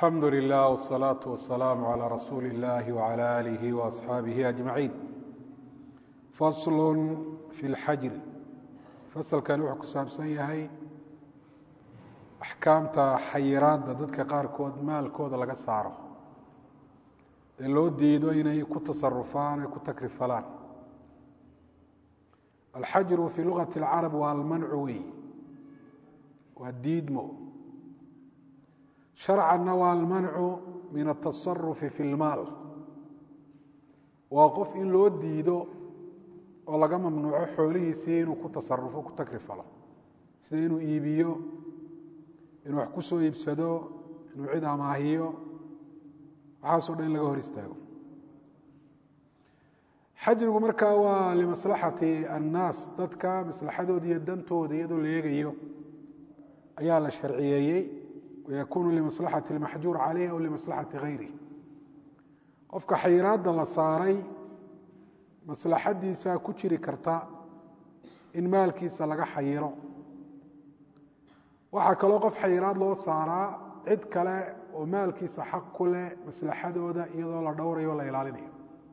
alxamdu lilah wالsalaaةu wasalaamu عalى rasuuli اllahi wعalى alihi وaصxaabihi ajmaciin fasl fi اlxajri fasalkan wuxuu ku saabsan yahay axkaamta xayiraadda dadka qaarkood maalkooda laga saaro ee loo diido inay ku tasarufaan ay ku takrifalaan alxajru fii lugati اlcarab waa almancu wey waa diidmo sharcanna waa almancu min atasarufi fi lmaal waa qof in loo diido oo laga mamnuuco xoolihiisii inuu ku tasarufo ku takrifalo sida inuu iibiyo inuu wax ku soo iibsado inuu cid amaahiyo waxaasoo dhan in laga hor istaago xajrigu markaa waa limaslaxati annaas dadka maslaxadooda iyo dantooda iyadoo la eegayo ayaa la sharciyeeyey wayakunu limaslaxati اlmaxjuur caleyh aw limaslaxati gayrih qofka xayiraadda la saaray maslaxadiisaa ku jiri karta in maalkiisa laga xayiro waxaa kaloo qof xayiraad loo saaraa cid kale oo maalkiisa xaq ku leh maslaxadooda iyadoo la dhowrayo o la ilaalinayo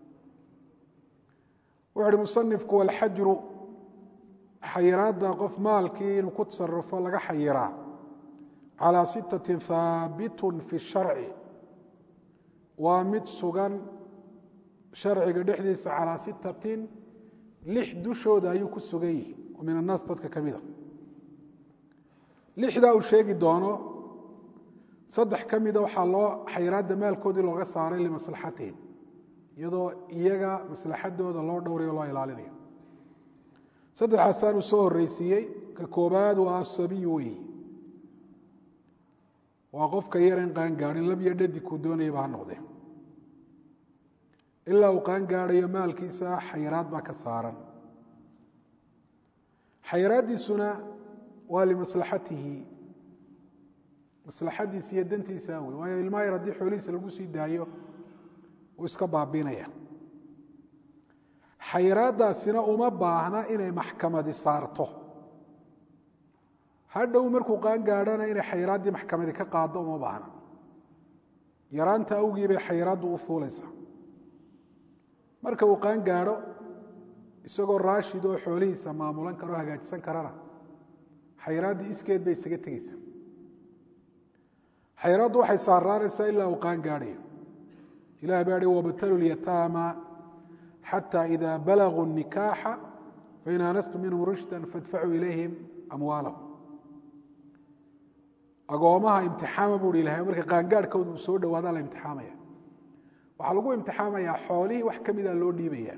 wuxu uhi musanifku walxajru xayiraadda qof maalkii inuu ku tasarufo laga xayiraa calaa sittati haabitun fi sharci waa mid sugan sharciga dhexdiisa calaa sittatin lix dushooda ayuu ku sugan yihi oo min annaas dadka ka mida lixdaa uu sheegi doono saddex ka mida waxaa loo xayiraadda maalkoodii looga saaray limaslaxatihim iyadoo iyaga maslaxadooda loo dhowrayo loo ilaalinayo saddexaasaanuu soo horreysiiyey ka koobaad waa asabiyu weyi waa qofka yar in qaangaarin labyo dhadig kuu doonayaba ha noqde ilaa uu qaangaadhayo maalkiisa xayiraad baa ka saaran xayiraaddiisuna waa limaslaxatihi maslaxadiisa iyo dantiisa wey waayo ilmaa yar haddii xoolihiisa lagu sii daayo uu iska baabinaya xayiraaddaasina uma baahna inay maxkamadi saarto hadhow markuu qaangaadhana inay xayiraaddii maxkamadi ka qaado uma baahna yaraanta awgii bay xayiraaddu u fuulaysaa marka uu qaangaadho isagoo raashid oo xoolihiisa maamulan karo o hagaajisan karana xayiraaddii iskeed bay isaga tegeysa xayiraaddu waxay saaraanaysaa ilaa uu qaangaadhayo ilah baa hi wabtalu lyataama xata ida balaguu nikaaxa fain aanastum minhum rushdan faadfacuu ilayhim amwaalahum agoomaha imtixaama buu hi ilahay marka qaangaadhkooda uu soo dhawaadaa la imtixaamaya waxaa lagu imtixaamayaa xoolihii wax ka mida loo dhiibaya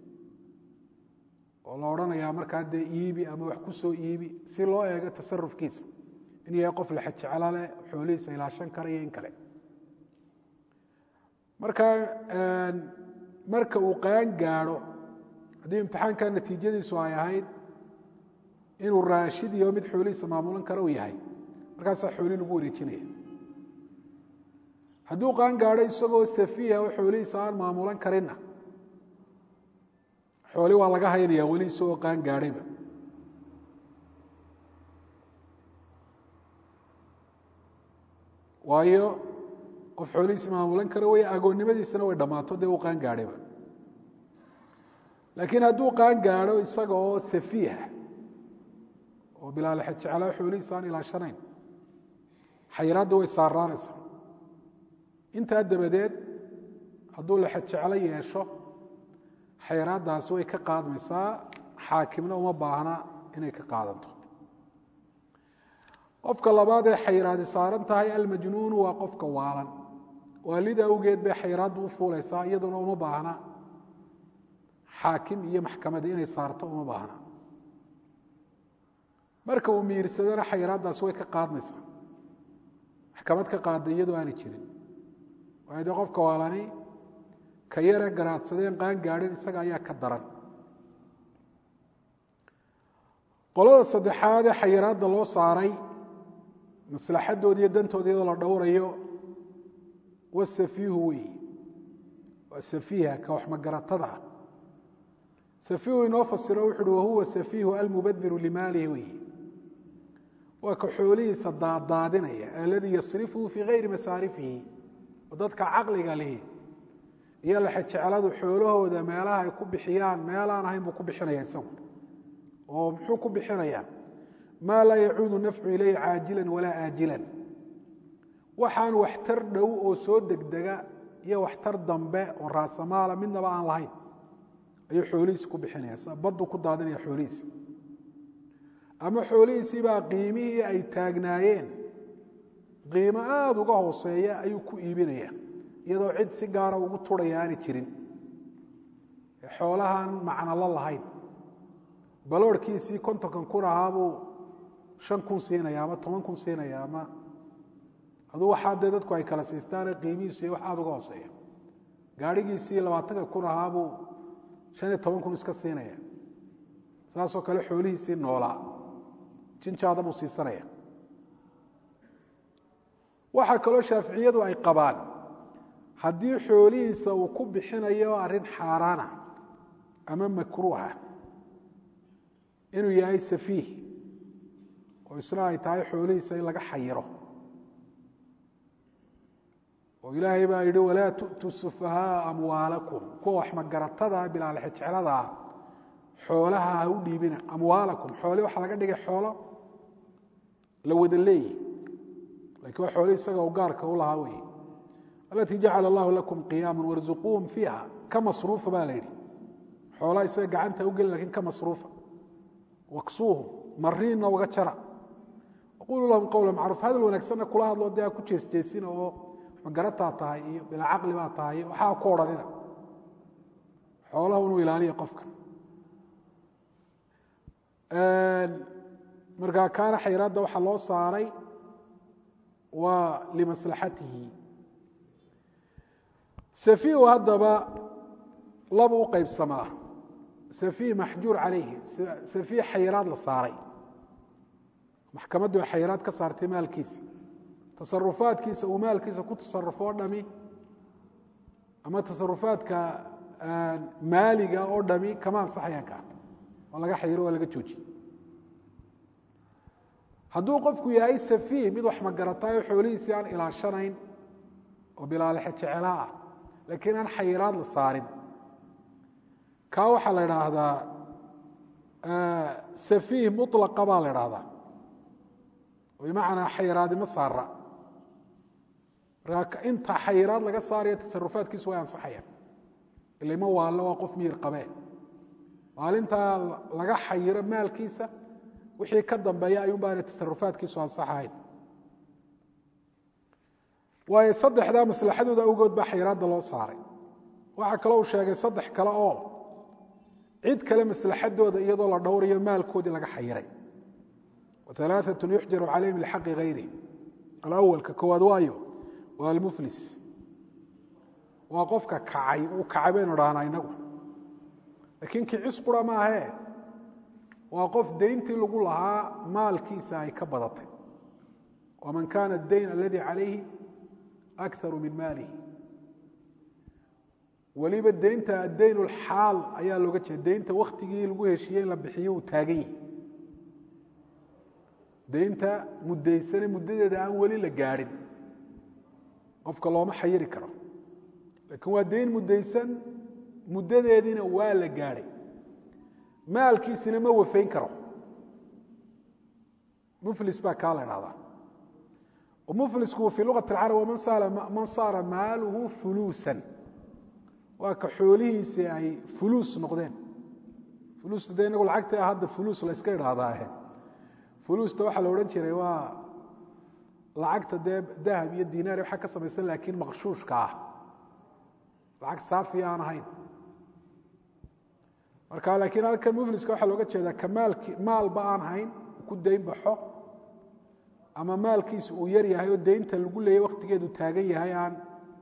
oo la odhanayaa markaa dee iibi ama wax ku soo iibi si loo eego tasarufkiisa in yahay qof laxajecla leh xoolihiisa ilaashan kara iyo in kale marka marka uu qaan gaadho haddii imtixaanka natiijadiisu ay ahayd inuu raashid iyo mid xoolihiisa maamulan kara uu yahay markaasaa xooli lagu wareejinaya hadduu qaan gaadho isagoo safiiha oo xoolihiisa aan maamulan karinna xooli waa laga haynaya weli isagoo qaan gaadhayba waayo qof xoolihiisa maamulan kara way agoonnimadiisana way dhammaato dee uu qaan gaadhayba laakiin hadduu qaan gaadho isaga oo safiiha oo bilaalexejeclaa xoolihiisa aan ilaashanayn xayiraadda way saaraanaysaa intaa dabadeed hadduu lexejeclo yeesho xayiraaddaasi way ka qaadmaysaa xaakimna uma baahna inay ka qaadanto qofka labaad ee xayiraadi saaran tahay almajnuunu waa qofka waalan waalida awgeed bay xayiraaddu u fuulaysaa iyaduna uma baahna xaakim iyo maxkamadi inay saarto uma baahna marka uu miirsadona xayiraaddaasi way ka qaadmaysaa maxkamad ka qaada iyadoo aanay jirin waayo dee qofka waalani ka yare garaadsadeen qaan gaadhin isaga ayaa ka daran qolada saddexaad ee xayiraadda loo saaray maslaxadooda iyo dantooda iyadoo la dhowrayo wasafiihu wey waa safiiha ka wax magaratada ah safiihu inoo fasiro wuxu uhi wahuwa safiihu almubadiru limaalihi wey waa ka xoolihiisa daadaadinaya aladii yasrifuhu fii gayri masaarifihi oo dadka caqliga lihi iyo lexejecladu xoolahooda meelaha ay ku bixiyaan meelaan ahayn buu ku bixinaya isagu oo muxuu ku bixinayaa maa laa yacuudu nafcu ilayhi caajilan walaa aajilan waxaan waxtar dhow oo soo degdega iyo waxtar dambe oo raasamaala midnaba aan lahayn ayuu xoolihiisi ku bixinaya s baddu ku daadinaya xoolihiisi ama xoolihiisiibaa qiimihii ay taagnaayeen qiimo aada uga hooseeya ayuu ku iibinaya iyadoo cid si gaara ugu turhaya aanay jirin xoolahaan macnalo lahayn baloorhkiisii kontonkan kun ahaabuu shan kun siinaya ama toban kun siinaya ama aduu waxaa dee dadku ay kala siistaane qiimihiisu iyo wax aada uga hooseeya gaadhigiisii labaatanka kun ahaabuu shan iyo toban kun iska siinaya saasoo kale xoolihiisii noolaa jinjaada buu siisanaya waxaa kaloo shaaficiyadu ay qabaan haddii xoolihiisa uu ku bixinayo arrin xaaraana ama makruuha inuu yahay safiih oo isna ay tahay xoolihiisa in laga xayiro oo ilaahay baa yidhi walaa tu'tuu sufahaaa amwaalakum kuwa wax magaratada bilaalexejecladaa xoolaha ha u dhiibina amwaalakum xoole waxaa laga dhigay xoolo la wada leeyi lakin waa xoole isaga u gaarka u lahaa wey alatii jacala allahu lakum qiyaama warzuquuhum fiiha ka masruufa baa la yidhi xoolaa isaga gacanta ugeli lakin ka masruufa waksuuhum mariinna uga jara waquluu lahum qowla macruuf hadal wanaagsanna kula hadloo dee ha ku jeesjeesina oo magarataa tahay iyo bilaa caqli baa tahay waxaa ku odhanina xoolaha inuu ilaaliya qofka markaa kaana xayraadda waxaa loo saaray waa limaslaxatihi safiihu haddaba laba u qaybsamaa safiih maxjuur calayhi safiih xayraad la saaray maxkamaddu ay xayraad ka saartay maalkiisa tasarufaadkiisa uu maalkiisa ku tasarufo o dhami ama tasarufaadka maaliga oo dhami kama ansaxayaan ka waa laga xayiro waa laga joojiye hadduu qofku yahay safiih mid wax magarataayo xoolihiisii aan ilaashanayn oo bilaalexe jecela ah laakiin aan xayiraad la saarin kaa waxaa la idhaahdaa safiih mulaqa baa la idhaahdaa bimacnaa xayiraadi ma saara markaa inta xayiraad laga saaraya tasarufaadkiisu way ansaxayaan ilama waallo waa qof miyir qabee maalintaa laga xayiro maalkiisa wixii ka dambeeya ayuun baana tasarufaadkiisu ansaxahayn waayo saddexdaa maslaxadooda awgood baa xayiraadda loo saaray waxaa kaloo uu sheegay saddex kale oo cid kale maslaxadooda iyadoo la dhowrayo maalkoodii laga xayiray waalaaatun yuxjaru calayhim lixaqi hayri alawalka koowaad waayo waa almuflis waa qofka kacay uu kacay baynu dhahnaa inagu laakiin kicis qura maahee waa qof dayntii lagu lahaa maalkiisa ay ka badatay waman kaana dayn aladii calayhi akaru min maalihi weliba deynta addayn lxaal ayaa looga jeeda deynta waktigii lagu heshiiyey in la bixiyo uu taagan yahi deynta muddaysane muddadeeda aan weli la gaadhin qofka looma xayiri karo laakiin waa deyn muddaysan muddadeediina waa la gaadhay maalkiisina ma wafayn karo muflis baa kaa la idhahdaa muflisku fi lugat اlcarab man saara maaluhu fuluusan waa ka xoolihiisii ay fuluus noqdeen fuluusta de inagu lacagta hadda fuluus la yska idhaahdaahe fuluusta waxaa la odhan jiray waa lacagta dee dahab iyo dinaar waxaa ka samaysan laakiin maqshuushka ah lacag saafiya aan ahayn marka laakiin halkan mufliska waxaa looga jeedaa ka maalki maalba aan hayn ku dayn baxo ama maalkiisa uu yar yahay oo daynta lagu leeyay waktigeedu taagan yahay aan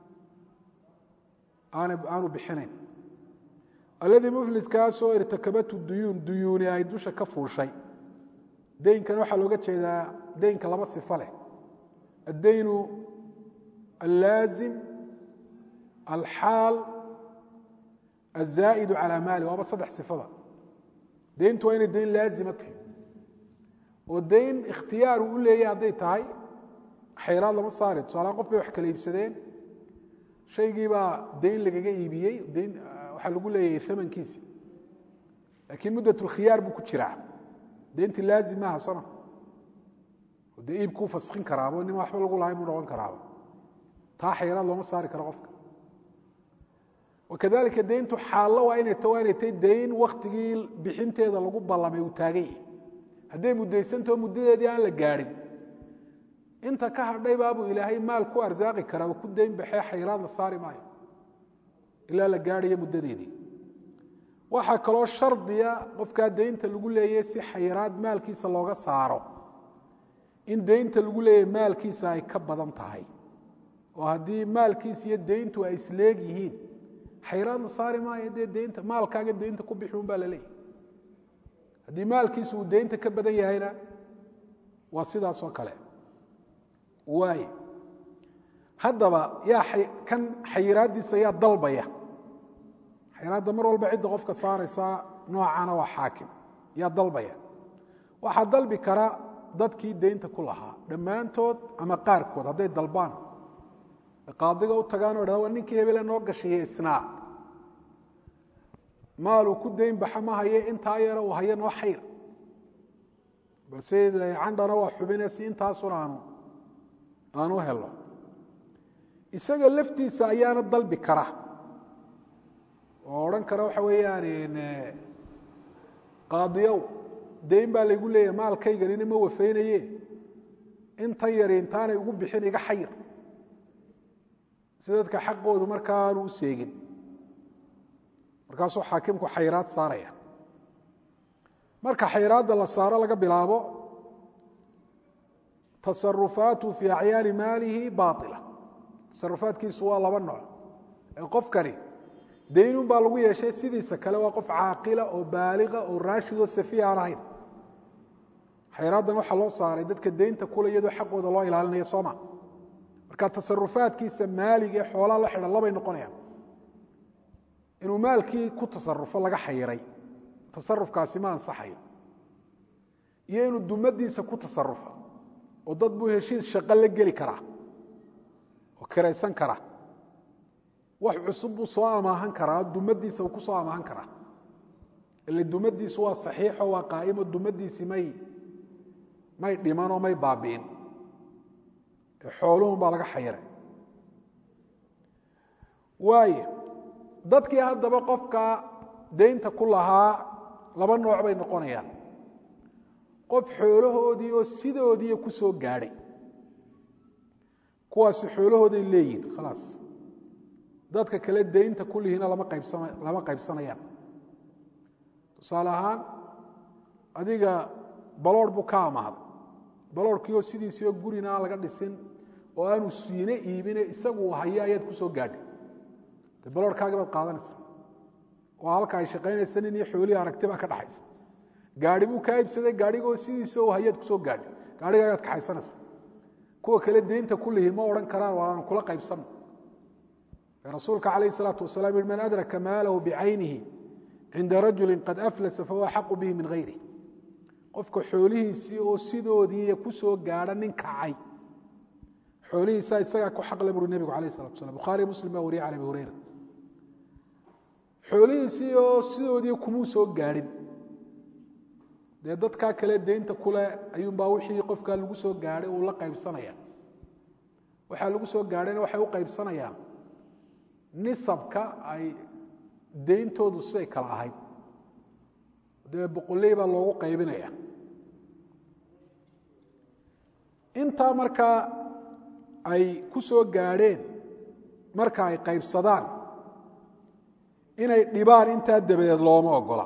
aanu bixinayn alladii mufliskaasoo irtakabatu duyuun duyuuni ay dusha ka fuushay daynkana waxaa looga jeedaa daynka laba sifo leh addaynu allaazim alxaal azaa'idu calaa maali waaba saddex sifada dayntu waa inay dayn laazima tahay oo dayn ikhtiyaar uu u leeyahy hadday tahay xayraad lama saari tusaalahaan qof bay wax kala iibsadeen shaygiibaa dayn lagaga iibiyey dayn waxaa lagu leeyahay amankiisi laakiin muddatulkhiyaar buu ku jiraa daynti laazim maaha soma dee iibkuu faskin karaaba nima waxba lagu lahay buu noqon karaaba taa xayraad looma saari karo qofka wakadalika dayntu xaallo waa inay ta waa inay tay dayn waktigii bixinteeda lagu ballamay uu taagan yahay hadday muddaysantaho muddadeedii aan la gaadhin inta ka hadhay baabuu ilaahay maal ku arsaaqi karaa oo ku dayn baxee xayraad la saari maayo ilaa la gaadhayo muddadeedii waxaa kaloo shardiya qofkaa daynta lagu leeyahy si xayraad maalkiisa looga saaro in daynta lagu leeyahay maalkiisa ay ka badan tahay oo haddii maalkiisa iyo dayntu ay isleeg yihiin xayraad la saari maayo dee daynta maalkaaga daynta ku bixi un baa la leeyahy haddii maalkiisa uu daynta ka badan yahayna waa sidaas oo kale waay haddaba yaa kan xayiraaddiisa yaa dalbaya xayiraadda mar walba cidda qofka saaraysaa noocana waa xaakim yaa dalbaya waxaa dalbi kara dadkii daynta ku lahaa dhammaantood ama qaarkood hadday dalbaan qaadiga u tagaan o dhahda waa ninkii hebele noo gashaye isnaa maaluu ku dayn baxa ma haye intaa yara uu hayo noo xayr balse candhana waa xubine si intaasuna aanu aanu helo isaga laftiisa ayaana dalbi kara oo odhan kara waxa weeyaan qaadiyow dayn baa laygu leeyahay maalkayganina ma wafeynaye intan yari intaanay ugu bixin iga xayir si dadka xaqoodu markaa aanu u seegin markaasuu xaakimku xayraad saaraya marka xayraadda la saaro laga bilaabo tasarufaatu fii acyaani maalihi baaila tasarufaadkiisu waa laba nooc ee qofkani daynun baa lagu yeeshay sidiisa kale waa qof caaqila oo baaliqa oo raashid oo safiya aan ahayn xayraaddan waxaa loo saaray dadka daynta kule iyadoo xaqooda loo ilaalinayo sooma marka tasarufaadkiisa maalig ee xoolaa la xidhan labay noqonayaan inuu maalkii ku tasarufo laga xayiray tasarufkaasi ma ansaxayo iyo inuu dumadiisa ku tasarufo oo dad buu heshiis shaqo la geli karaa oo kiraysan kara wax cusub buu soo amaahan karaa dumadiisa uu ku soo amaahan karaa ile dumadiisu waa saxiixo waa qaa'imo dumadiisii may may dhimanoo may baabi'in xooluhun baa laga xayiray waayo dadkii haddaba qofka daynta ku lahaa laba nooc bay noqonayaan qof xoolahoodii oo sidoodiiya ku soo gaadhay kuwaasi xoolahooday leeyihin khalaas dadka kale daynta kulihiina lama qaybsana lama qaybsanayaan tusaale ahaan adiga baloor buu ka amaaday baloorkii oo sidiisii oo gurina aan laga dhisin oo aanu siine iibine isagu hayo ayaad ku soo gaadhay de baloorkaagi baad qaadanaysa oo halka ay shaqaynaysa nin iyo xoolihii aragti baa ka dhaxaysa gaari buu kaa iibsaday gaarigoo sidiisa oo hayaad kusoo gaadhay gaarhigaagaad kaxaysanaysa kuwa kale daynta kulihi ma odhan karaan waanu kula qaybsano rasuulka calayh salaatu wasalaam yihi man adraka maalahu bicaynihi cinda rajuli qad aflasa fahuwa axaqu bihi min hayri qofka xoolihiisii oo sidoodii kusoo gaadha nin kacay xoolihiisa isagaa ku xaqle buri nebigu alayh salatu waslam bukhaariy muslim baa wariyay can abi hureyra xoolihiisii oo sidoodii kumuu soo gaadhin dee dadkaa kale daynta kule ayuunbaa wixii qofkaa lagu soo gaadhay uu la qaybsanaya waxaa lagu soo gaadhayna waxay u qaybsanayaan nisabka ay dayntoodu siday kala ahayd dee boqoley baa loogu qaybinaya intaa markaa ay ku soo gaadheen marka ay qaybsadaan inay dhibaan intaa dabadeed looma ogola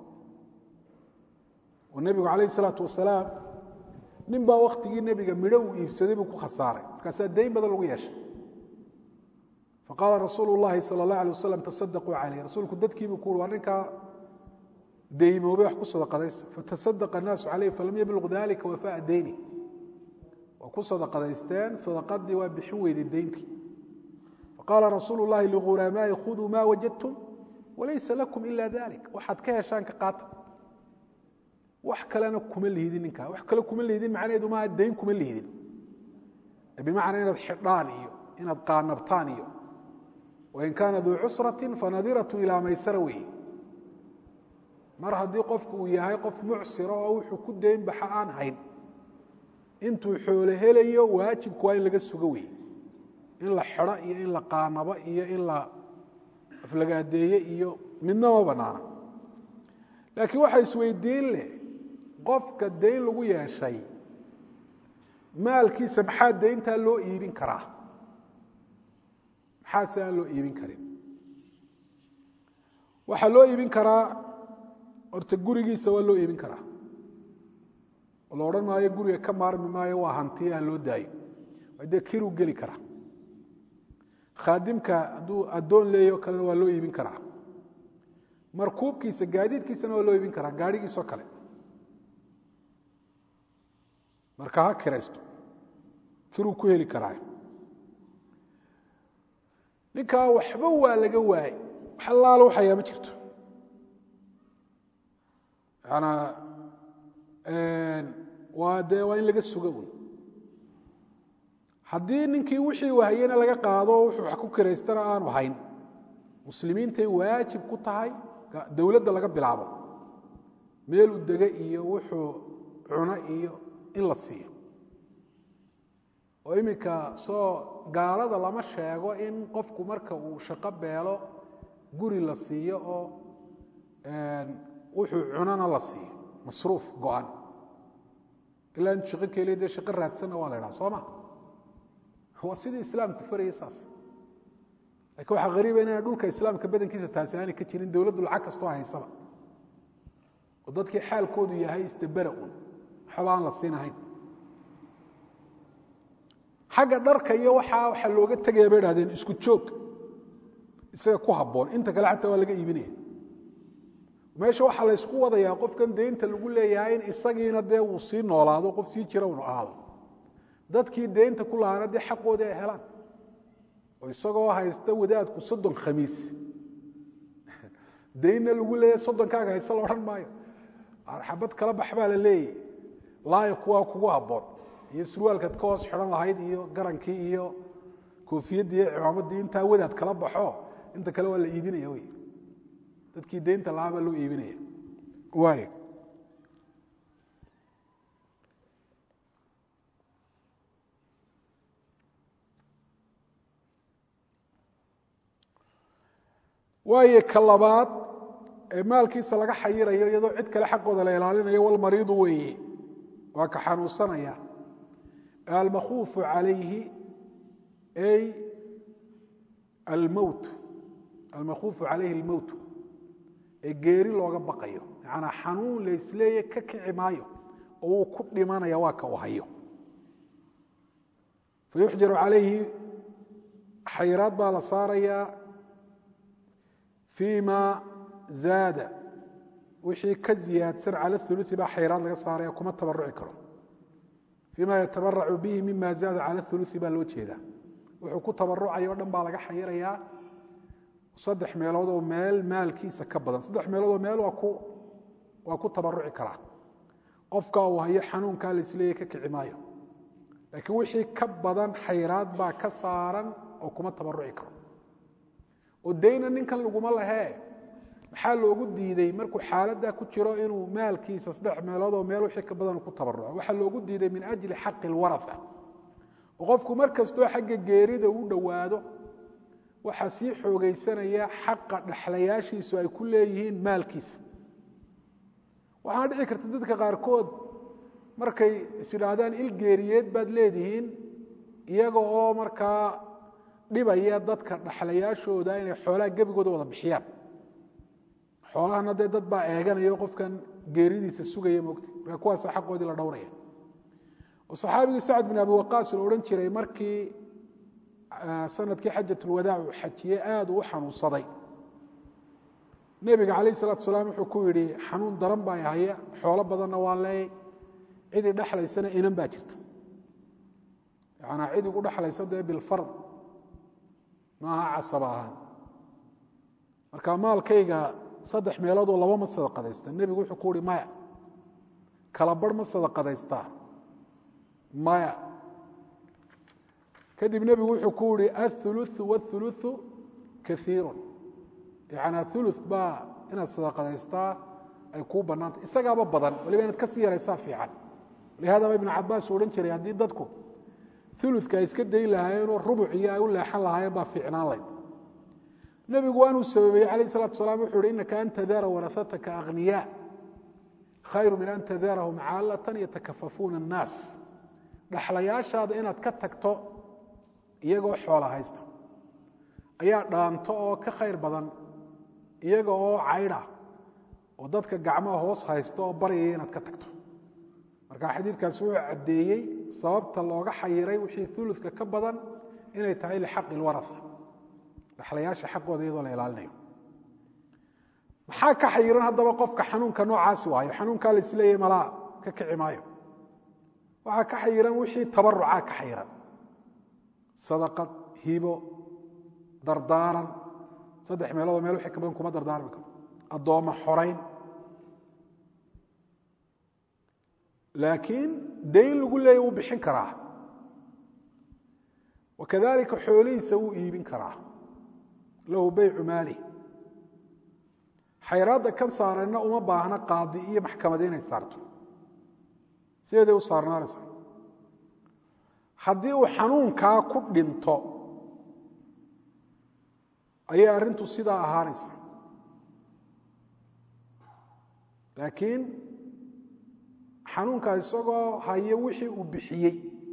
oo nebigu calayh isalaatu wasalaam nin baa waktigii nebiga midho uu iibsaday buu ku khasaaray markaasaa dayn badan lagu yeeshay faqaala rasuulu llahi sala allah alay wasalam tasadaquu calayh rasuulku dadkiibuu ku ui waa ninkaa deymoobay wax ku sadaqadaysta fatasadaqa annaasu calayh falam yablug dalika wafaa deyni waa ku sadaqadaysteen sadaqadii waa bixin weyday deyntii faqaala rasuulu llahi ligulamaai khuduu ma wajadtum walaysa lakum ila dalik waxaad ka heshaan ka qaata wax kalena kuma lihidin ninkaa wax kale kuma lihidin macnaheedu maaha dayn kuma lihidin bimacnaa inaad xidhaan iyo inaad qaanabtaan iyo wain kaana duu cusrati fanadiratun ilaa maysara wey mar haddii qofku uu yahay qof mucsira oo wuxuu ku dayn baxa aan hayn intuu xoolo helayo waajibku waa in laga sugo wey in la xidho iyo in la qaanabo iyo in la aflagaadeeye iyo midna ma banaana laakiin waxaa isweydiin leh qofka dayn lagu yeeshay maalkiisa maxaa dayntaa loo iibin karaa maxaa se aan loo iibin karin waxaa loo iibin karaa horta gurigiisa waa loo iibin karaa oo la odhan maayo guriga ka maarmi maayo waa hantiye ha loo daayo waa dee kiruu geli karaa khaadimka hadduu addoon leeyaho kalena waa loo iibin karaa markuubkiisa gaadiidkiisana waa loo iibin karaa gaadhigiisoo kale marka ha kiraysto kiruu ku heli karaa ninkaa waxba waa laga waayey wax allaalo waxayaa ma jirto yanaa waa dee waa in laga sugo wy haddii ninkii wixii wahayena laga qaado wuxuu wax ku kiraystana aanu hayn muslimiintay waajib ku tahay dowladda laga bilaabo meeluu dege iyo wuxuu cuno iyo in la siiyo oo iminka soo gaalada lama sheego in qofku marka uu shaqo beelo guri la siiyo oo wuxuu cunona la siiyo masruuf go-an ilaa intu shaqo keliya dee shaqo raadsanna waa la idhaha soo ma waa sidii islaamku farayay saas lakin waxaa hariiba inaan dhulka islaamka badankiisa taasi aanay ka jirin dowladdu lacag kastoo haysaba oo dadkii xaalkoodu yahay isdabera un waxba aan la siinahayn xagga dharka iyo waxaa waxaa looga tegaya bay idhahdeen isku joog isaga ku habboon inta kale xataa waa laga iibinaya meesha waxaa laysku wadayaa qofkan deynta lagu leeyahay in isagiina dee uu sii noolaado qof sii jira unu ahaado dadkii deynta ku lahaana dee xaqoodii ay helaan oo isagoo haysta wadaadku soddon khamiis daynna lagu leeyahay soddonkaaga hayse la odhan maayo xabad kala bax baa la leeyahy laaya kuwaa kugu habboon iyo surwaalkaad ka hoos xidhan lahayd iyo garankii iyo koofiyaddii iyo cimaamaddii intaa wadaad kala baxo inta kale waa la iibinaya wey dadkii deynta lahaa baa loo iibinaya waay waayo ka labaad ee maalkiisa laga xayirayo iyadoo cid kale xaqooda la ilaalinayo walmariidu weeye waa ka xanuunsanaya almakhuufu calayhi ay almowt almakhuufu calayhi almowt ee geeri looga baqayo macanaa xanuun laysleeya ka kici maayo oo uu ku dhimanaya waa ka u hayo fayuxjaru calayhi xayiraad baa la saarayaa fii ma zaada wixii ka ziyaadsan cala uluثi baa xayraad laga saaraya kuma tabaruci karo fii ma yatabaracu bihi mima zaada cala uluثi baa loo jeedaa wuxuu ku tabarucayo o dhan baa laga xayirayaa saddex meelood oo meel maalkiisa ka badan saddex meelood oo meel waa ku tabaruci karaa qofka uu hayo xanuunkaa laisleeya ka kici maayo laakiin wixii ka badan xayraad baa ka saaran oo kuma tabaruci karo oo dayna ninkan laguma lahee maxaa loogu diiday markuu xaaladdaa ku jiro inuu maalkiisa saddex meelood oo meel wixii ka badan ku tabaruco waxaa loogu diiday min ajli xaqi lwaraa oo qofku mar kastoo xagga geerida u dhowaado waxaa sii xoogaysanaya xaqa dhexlayaashiisu ay ku leeyihiin maalkiisa waxaana dhici karta dadka qaarkood markay is idhaahdaan il geeriyeed baad leedihiin iyaga oo markaa dhibaya dadka dhexlayaashooda inay xoolaha gebigooda wada bixiyaan xoolahana dee dad baa eeganayo qofkan geeridiisa sugaya mogta marka kuwaasa xaqoodii la dhowraya oo saxaabigii sacd bin abi waqaas la odhan jiray markii sanadkii xajatulwadaac uu xajiyey aada uu u xanuunsaday nebiga calayh salatu salaam wuxuu ku yidhi xanuun daran baa haya xoolo badanna waan leeyay cidii dhexlaysana inan baa jirta yanaa cid igu dhexlaysa dee bilfard maaha casaba ahaan marka maalkayga saddex meeloodoo laba ma sadaqadaysta nebigu wuxuu ku uhi maya kala barh ma sadaqadaystaa maya kadib nebigu wuxuu ku yihi aلثuluثu wاثuluثu kaiiru yanaa ulu baa inaad sadaqadaystaa ay kuu banaantay isagaaba badan waliba inaad kasii yaraysaa fiican lihaadaba ibnu cabaas uu odhan jiray haddii dadku uluka ay iska dayn lahaayeenoo rubuc iyo ay u leexan lahaayeen baa fiicnaan layd nebigu waanuu sababeeyey alayh salatu salaam wuxuu uhi inaka an tadara warahataka akhniyaa khayru min an tadarahum caalatan yatakafafuuna الnaas dhaxlayaashaada inaad ka tagto iyagoo xoola haysta ayaa dhaanto oo ka khayr badan iyaga oo caydha oo dadka gacmaha hoos haysto oo baryaya inaad ka tagto marka xadiidkaasi wuxuu caddeeyey sababta looga xayiray wixii uluka ka badan inay tahay lixaqi اlwaraa dhaxlayaasha xaqooda iyadoo la ilaalinayo maxaa ka xayiran haddaba qofka xanuunka noocaasi waayo xanuunkaa la isleeyahy malaa ka kici maayo waxaa ka xayiran wixii tabarucaa ka xayiran sadaqad hibo dardaaran saddex meeloodoo meel wixii ka badan kuma dardaarmi karo addoommo xorayn laakiin dayn lagu leeya wuu bixin karaa wakadalika xoolihiisa wuu iibin karaa lahu baycu maalih xayraadda kan saareenna uma baahna qaadi iyo maxkamad inay saarto sideeday u saarnaanaysa haddii uu xanuunkaa ku dhinto ayay arrintu sidaa ahaanaysa laakiin xanuunkaa isagoo hayo wixii uu bixiyey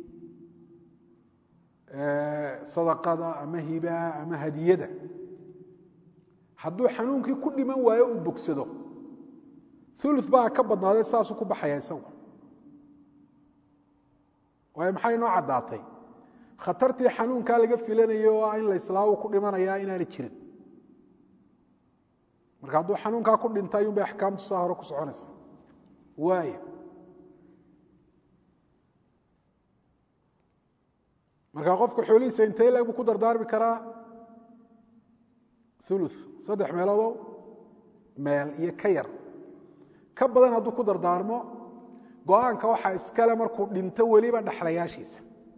sadaqada ama hibaa ama hadiyada hadduu xanuunkii ku dhiman waayo uu bogsado ulu baa ka badnaaday saasuu ku baxaya isagu waayo maxay noo caddaatay khatartii xanuunkaa laga filanayo oo ah in la islaamu ku dhimanayaa inaanay jirin marka hadduu xanuunkaa ku dhinta ayuun bay axkaamtu saa hore ku soconaysa waaya marka qofka xoolihiisa intee leg buu ku dardaarmi karaa ulu saddex meeloodoo meel iyo ka yar ka badan hadduu ku dardaarmo go-aanka waxaa iskale markuu dhinto weliba dhaxlayaashiisa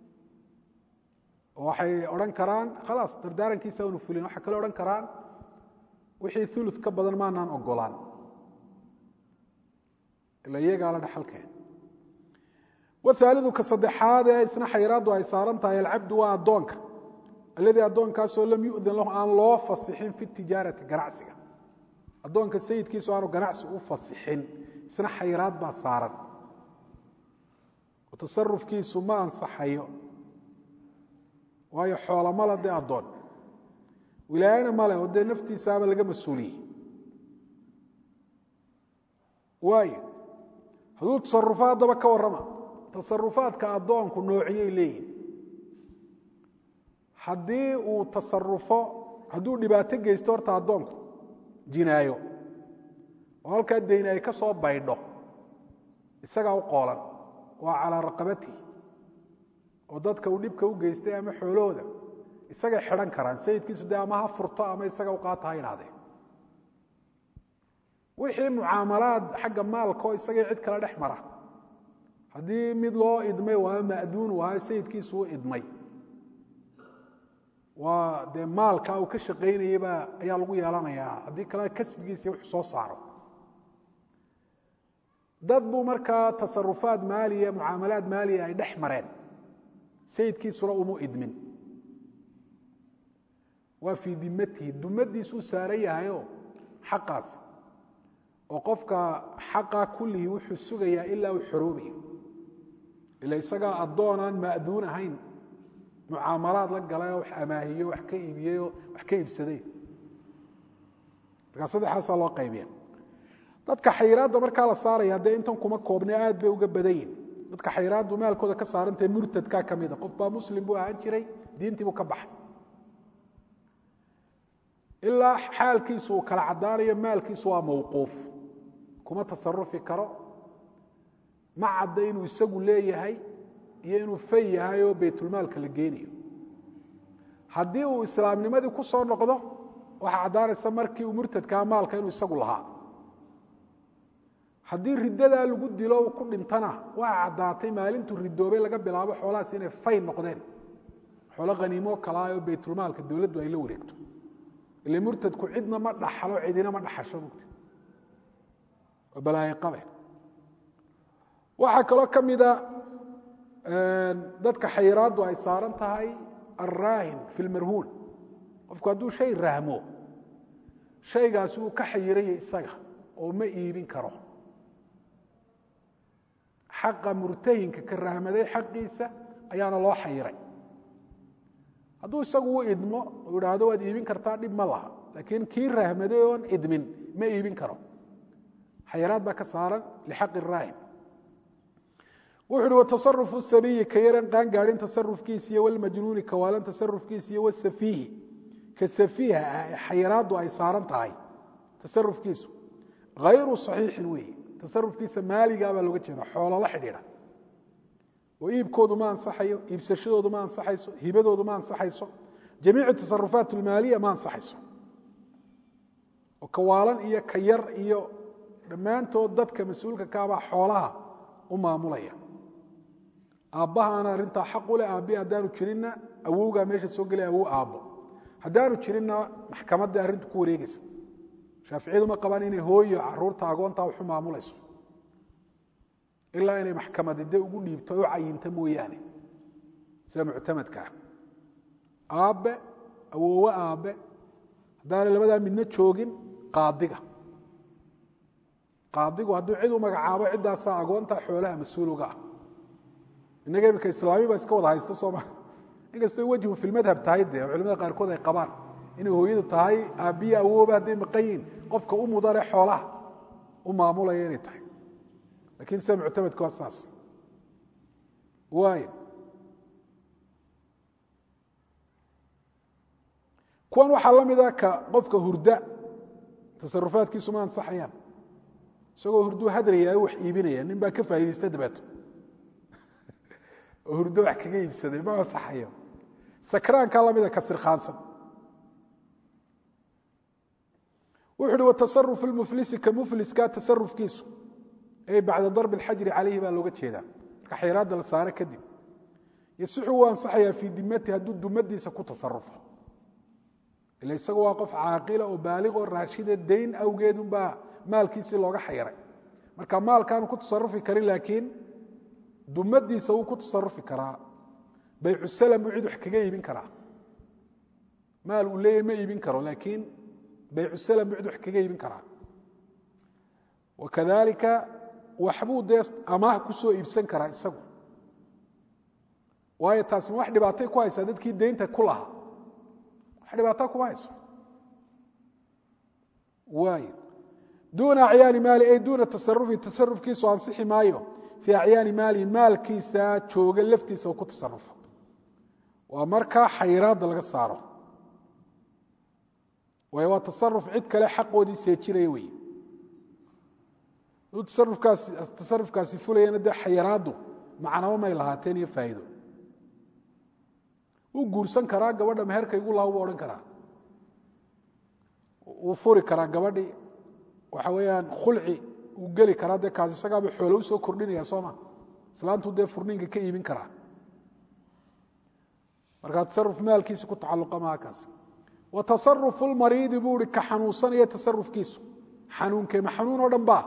oo waxay odhan karaan khalaas dardaarankiisa aanu fulin waxay kale odhan karaan wixii ulu ka badan maanaan ogolaan ila iyagaa la dhaxalkeen wahaalidu ka saddexaad ee isna xayraaddu ay saaran tahay alcabdu waa addoonka alladii addoonkaasoo lam yu'dan lahu aan loo fasixin fi tijaarati ganacsiga addoonka sayidkiisu aanu ganacsi u fasixin isna xayraad baa saaran oo tasarufkiisu ma ansaxayo waayo xoola male dee addoon wilaayana male oo dee naftiisaaba laga mas-uuliyey waayo hadduu tasarufo haddaba ka warrama tasarufaadka addoonku noociyay leeyihin haddii uu tasarufo hadduu dhibaato geysto horta addoonku jinaayo oo halkaa dayni ay ka soo baydho isagaa u qoolan waa calaa raqabatihi oo dadka uu dhibka u geystay ama xoolahooda isagay xidhan karaan sayidkiisu dee ama ha furto ama isaga u qaata ha idhahdeen wixii mucaamalaad xagga maalka oo isagii cid kale dhex mara haddii mid loo idmay waa ma'duun waayo sayidkiisu u idmay waa dee maalka uu ka shaqaynayeyba ayaa lagu yeelanayaa haddii kale kasbigiisa wuxuu soo saaro dad buu markaa tasarufaad maaliya mucaamalaad maaliya ay dhex mareen sayidkiisuna umu idmin waa fii dimatihi dumadiisuu saaran yahayo xaqaas oo qofka xaqa kullihii wuxuu sugayaa ilaa uu xoroobayo ila isagaa addoonaan ma'duun ahayn mucaamalaad la galayoo wax amaahiyo wax ka iibiyeyoo wax ka iibsaday markaa saddexaasaa loo qaybiya dadka xayiraadda markaa la saaraya dee intan kuma koobne aad bay uga badan yihin dadka xayiraaddu maalkooda ka saarantahe murtadkaa ka mida qof baa muslim buu ahaan jiray diintii buu ka baxay ilaa xaalkiisu uu kala caddaanayo maalkiisu waa mawquuf kuma tasarufi karo ma cadda inuu isagu leeyahay iyo inuu fay yahay oo baytulmaalka la geenayo haddii uu islaamnimadii ku soo noqdo waxaa caddaanaysa markii uu murtadkaa maalka inuu isagu lahaa haddii riddadaa lagu dilo ku dhintana waa caddaatay maalintuu ridoobay laga bilaabo xoolahaas inay fay noqdeen xoolo khaniimoo kalaa oo baytulmaalka dowladdu ay la wareegto ile murtadku cidna ma dhaxlo cidina ma dhaxasho mugta waa balaaye qabe waxaa kaloo ka mida dadka xayiraaddu ay saaran tahay alraahin fi lmarhuun qofku hadduu shay rahmo shaygaasi uu ka xayiraya isaga oo ma iibin karo xaqa murtahinka ka rahmaday xaqiisa ayaana loo xayiray hadduu isagu u idmo uu idhaahdo waad iibin kartaa dhib ma laha laakiin kii rahmaday oon idmin ma iibin karo xayiraad baa ka saaran lixaqi raahin wuxu uhi watasarufu sabiyi ka yaran qaan gaadhin tasarufkiisa iyo walmajnuuni kawaalan tasarufkiisa iyo wasafiihi ka safiiha ah ee xayiraaddu ay saaran tahay tasarufkiisu hayru saxiixin weeye tasarufkiisa maaligaa baa looga jeeda xoolo la xidhiidha oo iibkoodu ma ansaxayo iibsashadoodu ma ansaxayso hibadoodu ma ansaxayso jamiicu tasarufaat almaaliya ma ansaxayso oo kawaalan iyo ka yar iyo dhammaantood dadka mas-uulka kaabaa xoolaha u maamulaya aabbahaana arrintaa xaq u leh aabbi haddaanu jirinna awowgaa meesha soo gelaya awow aabbo haddaanu jirinna maxkamadda arrintu ku wareegaysa shaaficiyadu ma qabaan inay hooyo caruurta agoontaa waxu maamulayso ilaa inay maxkamadi de ugu dhiibto o u cayinto mooyaane sida muctamadkaa aabbe awoowe aabbe haddaanay labadaa midna joogin qaadiga qaadigu hadduu cid u magacaabo ciddaasaa agoonta xoolaha mas-uuloga ah innaga imika islaami baa iska wada haysta sooma inkastoo wejhu fi lmadhab tahay dee culimada qaarkood ay qabaan inay hooyadu tahay aabbiya awooba hadday maqan yihin qofka u mudane xoolaha u maamulaya inay tahay lakiin sida muctamadka waa saas waay kuwan waxaa la mida ka qofka hurda tasarufaadkiisu ma ansaxayaan isagoo hurduu hadrayaa wax iibinaya nin baa ka faaidaysta dabeeto oo hurdo wax kaga iibsaday ma ansaxayo sakraankaa lamida ka sirkhaansan wuxu uhi watasarufu lmuflisi ka mufliska tasarufkiisu ay bacda darbi alxajri calayhi baa looga jeedaa marka xayraadda la saare kadib yasixu wuu ansaxayaa fii dimati hadduu dumadiisa ku tasarufo ila isagu waa qof caaqila oo baaliq oo raashida dayn awgeed unbaa maalkiisii looga xayiray marka maalkaanu ku tasarufi karin laakiin dumadiisa wuu ku tasarufi karaa baycu salam buu cid wax kaga iibin karaa maal uu leeyahy ma iibin karo laakiin baycu salam buu cid wax kaga iibin karaa wakadalika waxbuu dee amaah kusoo iibsan karaa isagu waayo taasi ma wax dhibaatay ku haysaa dadkii deynta ku lahaa wax dhibaataa kuma hayso waay duuna acyaani maali ay duuna tasarufi tasarufkiisu ansixi maayo fii acyaani maalihi maalkiisa jooga laftiisa uu ku tasarufo waa markaa xayiraadda laga saaro waayo waa tasaruf cid kale xaqoodii seejinaya wey duu tasarufkaasi tasarufkaasi fulayana dee xayiraaddu macnabo may lahaateen iyo faa'iido wuu guursan karaa gabadha meherka igu laha buu odhan karaa wuu furi karaa gabadhii waxa weeyaan khulci uu geli karaa dee kaas isagaaba xoolo usoo kordhinaya soo ma islaantuu dee furniinka ka iibin karaa markaa tasaruf maalkiisa ku tacalluqa maha kaas wa tasarufu lmariidi buu ihi ka xanuunsanaya tasarufkiisu xanuunkee ma xanuun oo dhan ba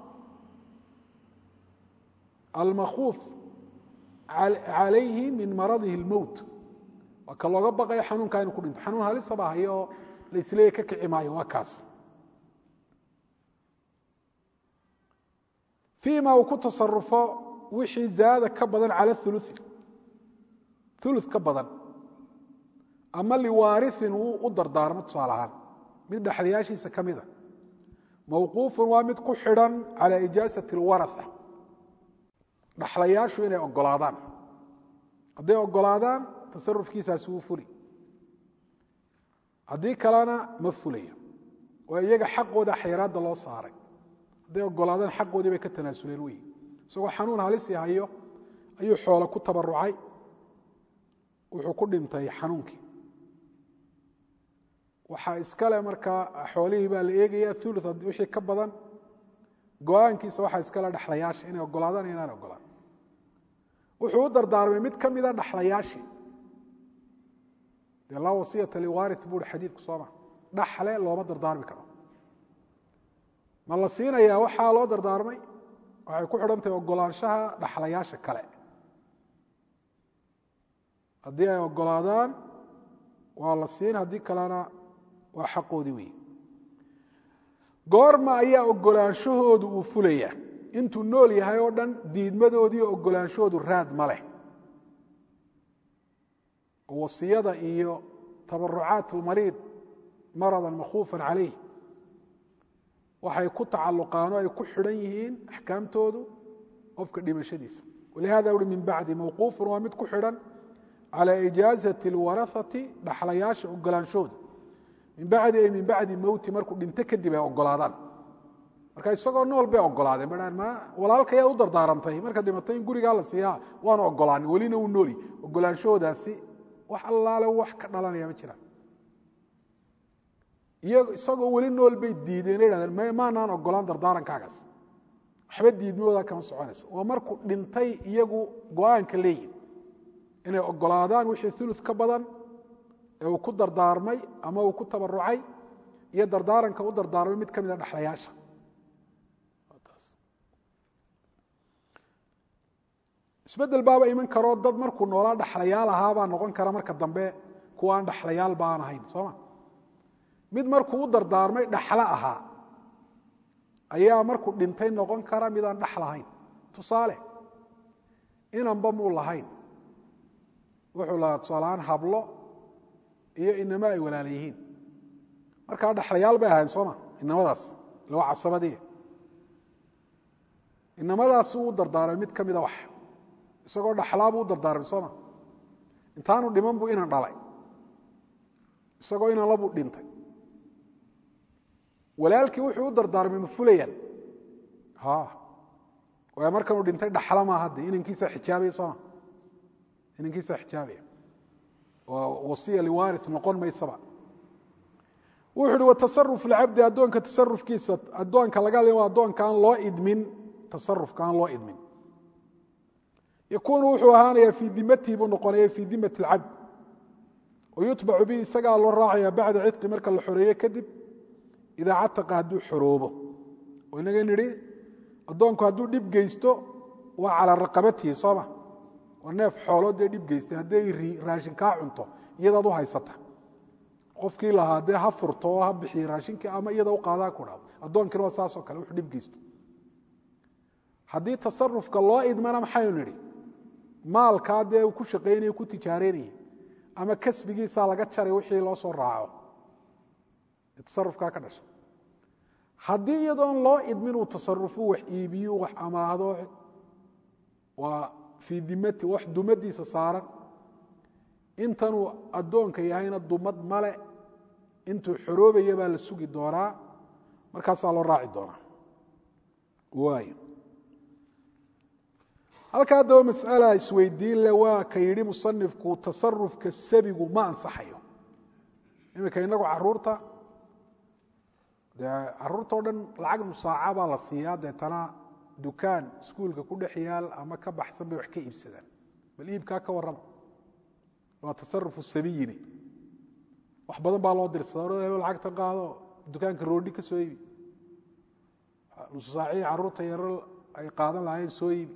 almakuuf calayhi min maradihi اlmowt waa ka looga baqayo xanuunkaa inu ku dhinto xanuun halisaba hayo oo la isleeya ka kici maayo waa kaas fii ma uu ku tasarufo wixii zaada ka badan cala ului ulu ka badan ama liwaariin uu u dardaarmo tusaale ahaan mid dhexlayaashiisa ka mida mawquufun waa mid ku xidhan calى ijaasati اlwaraa dhaxlayaashu inay ogolaadaan hadday ogolaadaan tasarufkiisaasi wuu fuli haddii kalena ma fulayo waa iyaga xaqooda xayraadda loo saaray hadday ogolaadaan xaqoodii bay ka tanaasuleen wey isagoo xanuun halisi hayo ayuu xoolo ku tabarucay wuxuu ku dhintay xanuunkii waxaa iskale markaa xoolihii baa la eegaya ulu wixii ka badan go-aankiisa waxaa iskale dhexlayaasha inay ogolaadaan inaan ogolaan wuxuu u dardaarmay mid ka mida dhexlayaashii dee laa wasiyata liwari bui xadiidku sooma dhaxle looma dardaarmi karo ma la siinayaa waxaa loo dardaarmay waxay ku xidhan tahay ogolaanshaha dhaxlayaasha kale haddii ay ogolaadaan waa la siin haddii kalena waa xaqoodii weeye goorma ayaa ogolaanshahoodu uu fulaya intuu nool yahay oo dhan diidmadoodii ogolaanshahoodu raad ma leh oo wasiyada iyo tabarucaat lmariid maradan makhuufan calayh waxay ku tacalluqaan oo ay ku xidhan yihiin axkaamtoodu qofka dhimashadiisa walihada uhi min bacdi mawquufun waa mid ku xidhan calى ijaazati اlwaraثati dhaxlayaasha ogolaanshooda min bacdi ay min bacdi mowti markuu dhinto kadib ay ogolaadaan marka isagoo nool bay ogolaadeen ba ma walaalkayaa u dardaarantay marka dhimatay in gurigaa la siiyaa waanu ogolaanin welina uu nooli ogolaanshahoodaasi wax allaale wax ka dhalanaya ma jiraan isagoo weli nool bay diideen hahdeen maanaan ogolaan dardaarankaagaas waxba diidmahooda kama soconayso waa markuu dhintay iyagu go-aanka leeyihin inay ogolaadaan wixii ulu ka badan ee uu ku dardaarmay ama uu ku tabarucay iyo dardaaranka u dardaarmay mid ka mida dhexlayaasha isbedel baaba iman karoo dad markuu noolaa dhexlayaal ahaabaa noqon kara marka dambe kuwa aan dhexlayaal baan ahayn sooma mid markuu u dardaarmay dhaxlo ahaa ayaa markuu dhintay noqon kara midaan dhex lahayn tusaale inanba muu lahayn wuxuu lahaa tusaalahaan hablo iyo inamo ay walaala yihiin markaa dhexlayaal bay ahayn sooma inamadaas ila waa casabadii inamadaas uu u dardaarmay mid ka mida wax isagoo dhaxlaabuu u dardaarmay sooma intaanu dhiman buu inan dhalay isagoo inan labuu dhintay walaalkii wuxuu u dardaarmay ma fulayaan waay markanuu dhintay dhaxla maa hadde inankiisa xijaabaya sooma inankiisa xijaabaya oo wasiya liwari noqon maysaba wuxu uhi watasaruf lcabdi addoonka tasarufkiisa addoonka laga hadlay waa addoonka aan loo idmin tasarufka aan loo idmin yakunu wuxuu ahaanaya fii dimatihi buu noqonaya fii dimati اlcabd wayutbacu bihi isagaa loo raacaya bacda cidqi marka la xoreeye kadib idaa cataqa hadduu xoroobo oo inaga nidhi addoonku hadduu dhib geysto waa calaa raqabatihi sooma waa neef xoolood dee dhib geystay hadday raashin kaa cunto iyadaad u haysata qofkii lahaa dee ha furto oo ha bixiyo raashinkii ama iyada u qaadaa ku dhado addoonkina waa saasoo kale wuxuu dhib geysto haddii tasarufka loo idmana maxaynu nidhi maalkaa dee uu ku shaqaynaya ku tijaareynaya ama kasbigiisaa laga jaray wixii loo soo raaco tasarufkaa ka dhasha haddii iyadoon loo idmin uu tasarufu wax iibiyo wax amaahdo waa fii dimati wax dumadiisa saaran intanuu addoonka yahayna dumad male intuu xoroobaya baa la sugi doonaa markaasaa loo raaci doonaa waay halka haddaba mas'ala isweydiin le waa ka yidhi musanifku tasarufka sabigu ma ansaxayo iminka inagu caruurta dee caruurta o dhan lacag musaaca baa la siiyaa deetana dukaan iskuulka ku dhex yaal ama ka baxsan bay wax ka iibsadaan bal iibkaa ka warrama waa tasarufu sabiyini wax badan baa loo dirsadaa lacagta qaado dukaanka roodhi ka soo iibi nususaacihii caruurta yaro ay qaadan lahaayeen soo iibi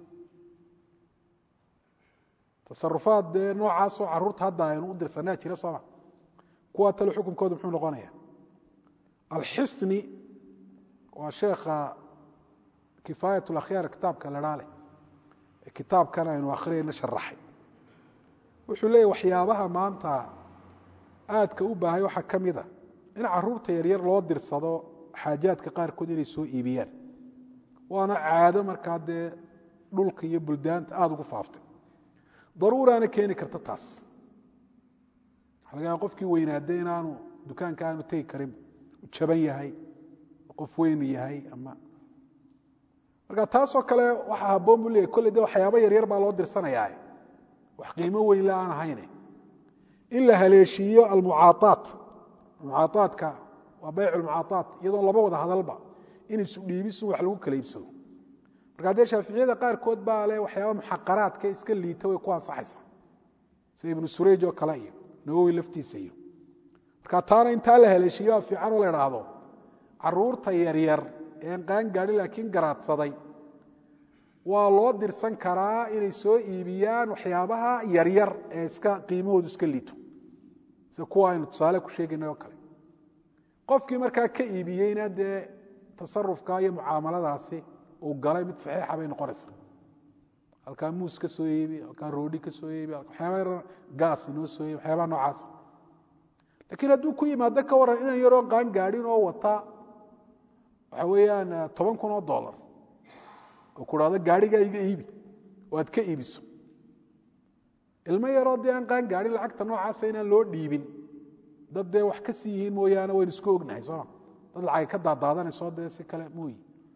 tasarufaad dee noocaasoo caruurta hadda aynu u dirsanaa jira sooma kuwaa tale xukunkooda muxuu noqonaya alxisni waa sheekha kifaayat lakhyaar kitaabka ladhaa leh ee kitaabkan aynu akhriyayna sharaxay wuxuu leeyahy waxyaabaha maanta aadka u baahay waxaa ka mid a in caruurta yaryar loo dirsado xaajaadka qaarkood inay soo iibiyaan waana caado markaa dee dhulka iyo buldaanta aada ugu faaftay daruuraana keeni karta taas waxa laga yaaba qofkii weynaade inaanu dukaanka aanu tegi karin jaban yahay qof weyn yahay ama marka taasoo kale waxaa haboon buu leeyahy kolley de waxyaaba yaryar baa loo dirsanayaa wax qiimo weyn la aan ahayne in la haleeshiiyo almucaaaat mucaaatka waa bayc lmucaaaat iyadoon laba wada hadalba in isu dhiibisu wax lagu kala iibsado markaa dee shaaficiyada qaarkood baa le waxyaaba muxaqaraadka iska liita way ku ansaxaysaa sida ibnu surayj oo kale iyo nawowi laftiisa iyo markaa taana intaa la haleeshiiyo waa fiican oo la idhaahdo caruurta yaryar een qaan gaadhin laakiin garaadsaday waa loo dirsan karaa inay soo iibiyaan waxyaabaha yaryar ee iska qiimahoodu iska liito sida kuwa aynu tusaale ku sheegaynay oo kale qofkii markaa ka iibiyeyna dee tasarufka iyo mucaamaladaasi uu galay mid saxiixa bay noqonaysaa halkaa muus ka soo iibi halkaa roodhi ka soo iibi waxyaaba gaas inoo soo iibi waxyaabaha noocaasa laakiin hadduu ku yimaado ka warran inan yaroo qaan gaadhin oo wata waxa weeyaan toban kun oo dollar oo ku dhahdo gaadhigaa iga iibi oo aad ka iibiso ilmo yaroo dee aan qaan gaadhin lacagta noocaasa inaan loo dhiibin dad dee wax ka sii yihiin mooyaane waynu isku ognahay sooma dad lacagay ka daadaadanayso dee si kale mooyi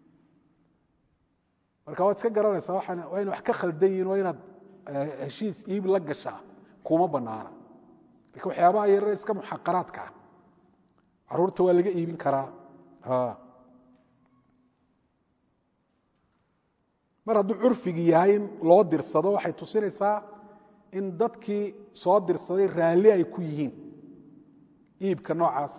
marka waad iska garanaysaa waxaan waa ina wax ka khaldan yihin waa inaad heshiis iib la gashaa kuma banaana lakin waxyaabaha yarare iska muxaqaraadka ah caruurta waa laga iibin karaa mar hadduu curfigi yahay in loo dirsado waxay tusinaysaa in dadkii soo dirsaday raalli ay ku yihiin iibka noocaas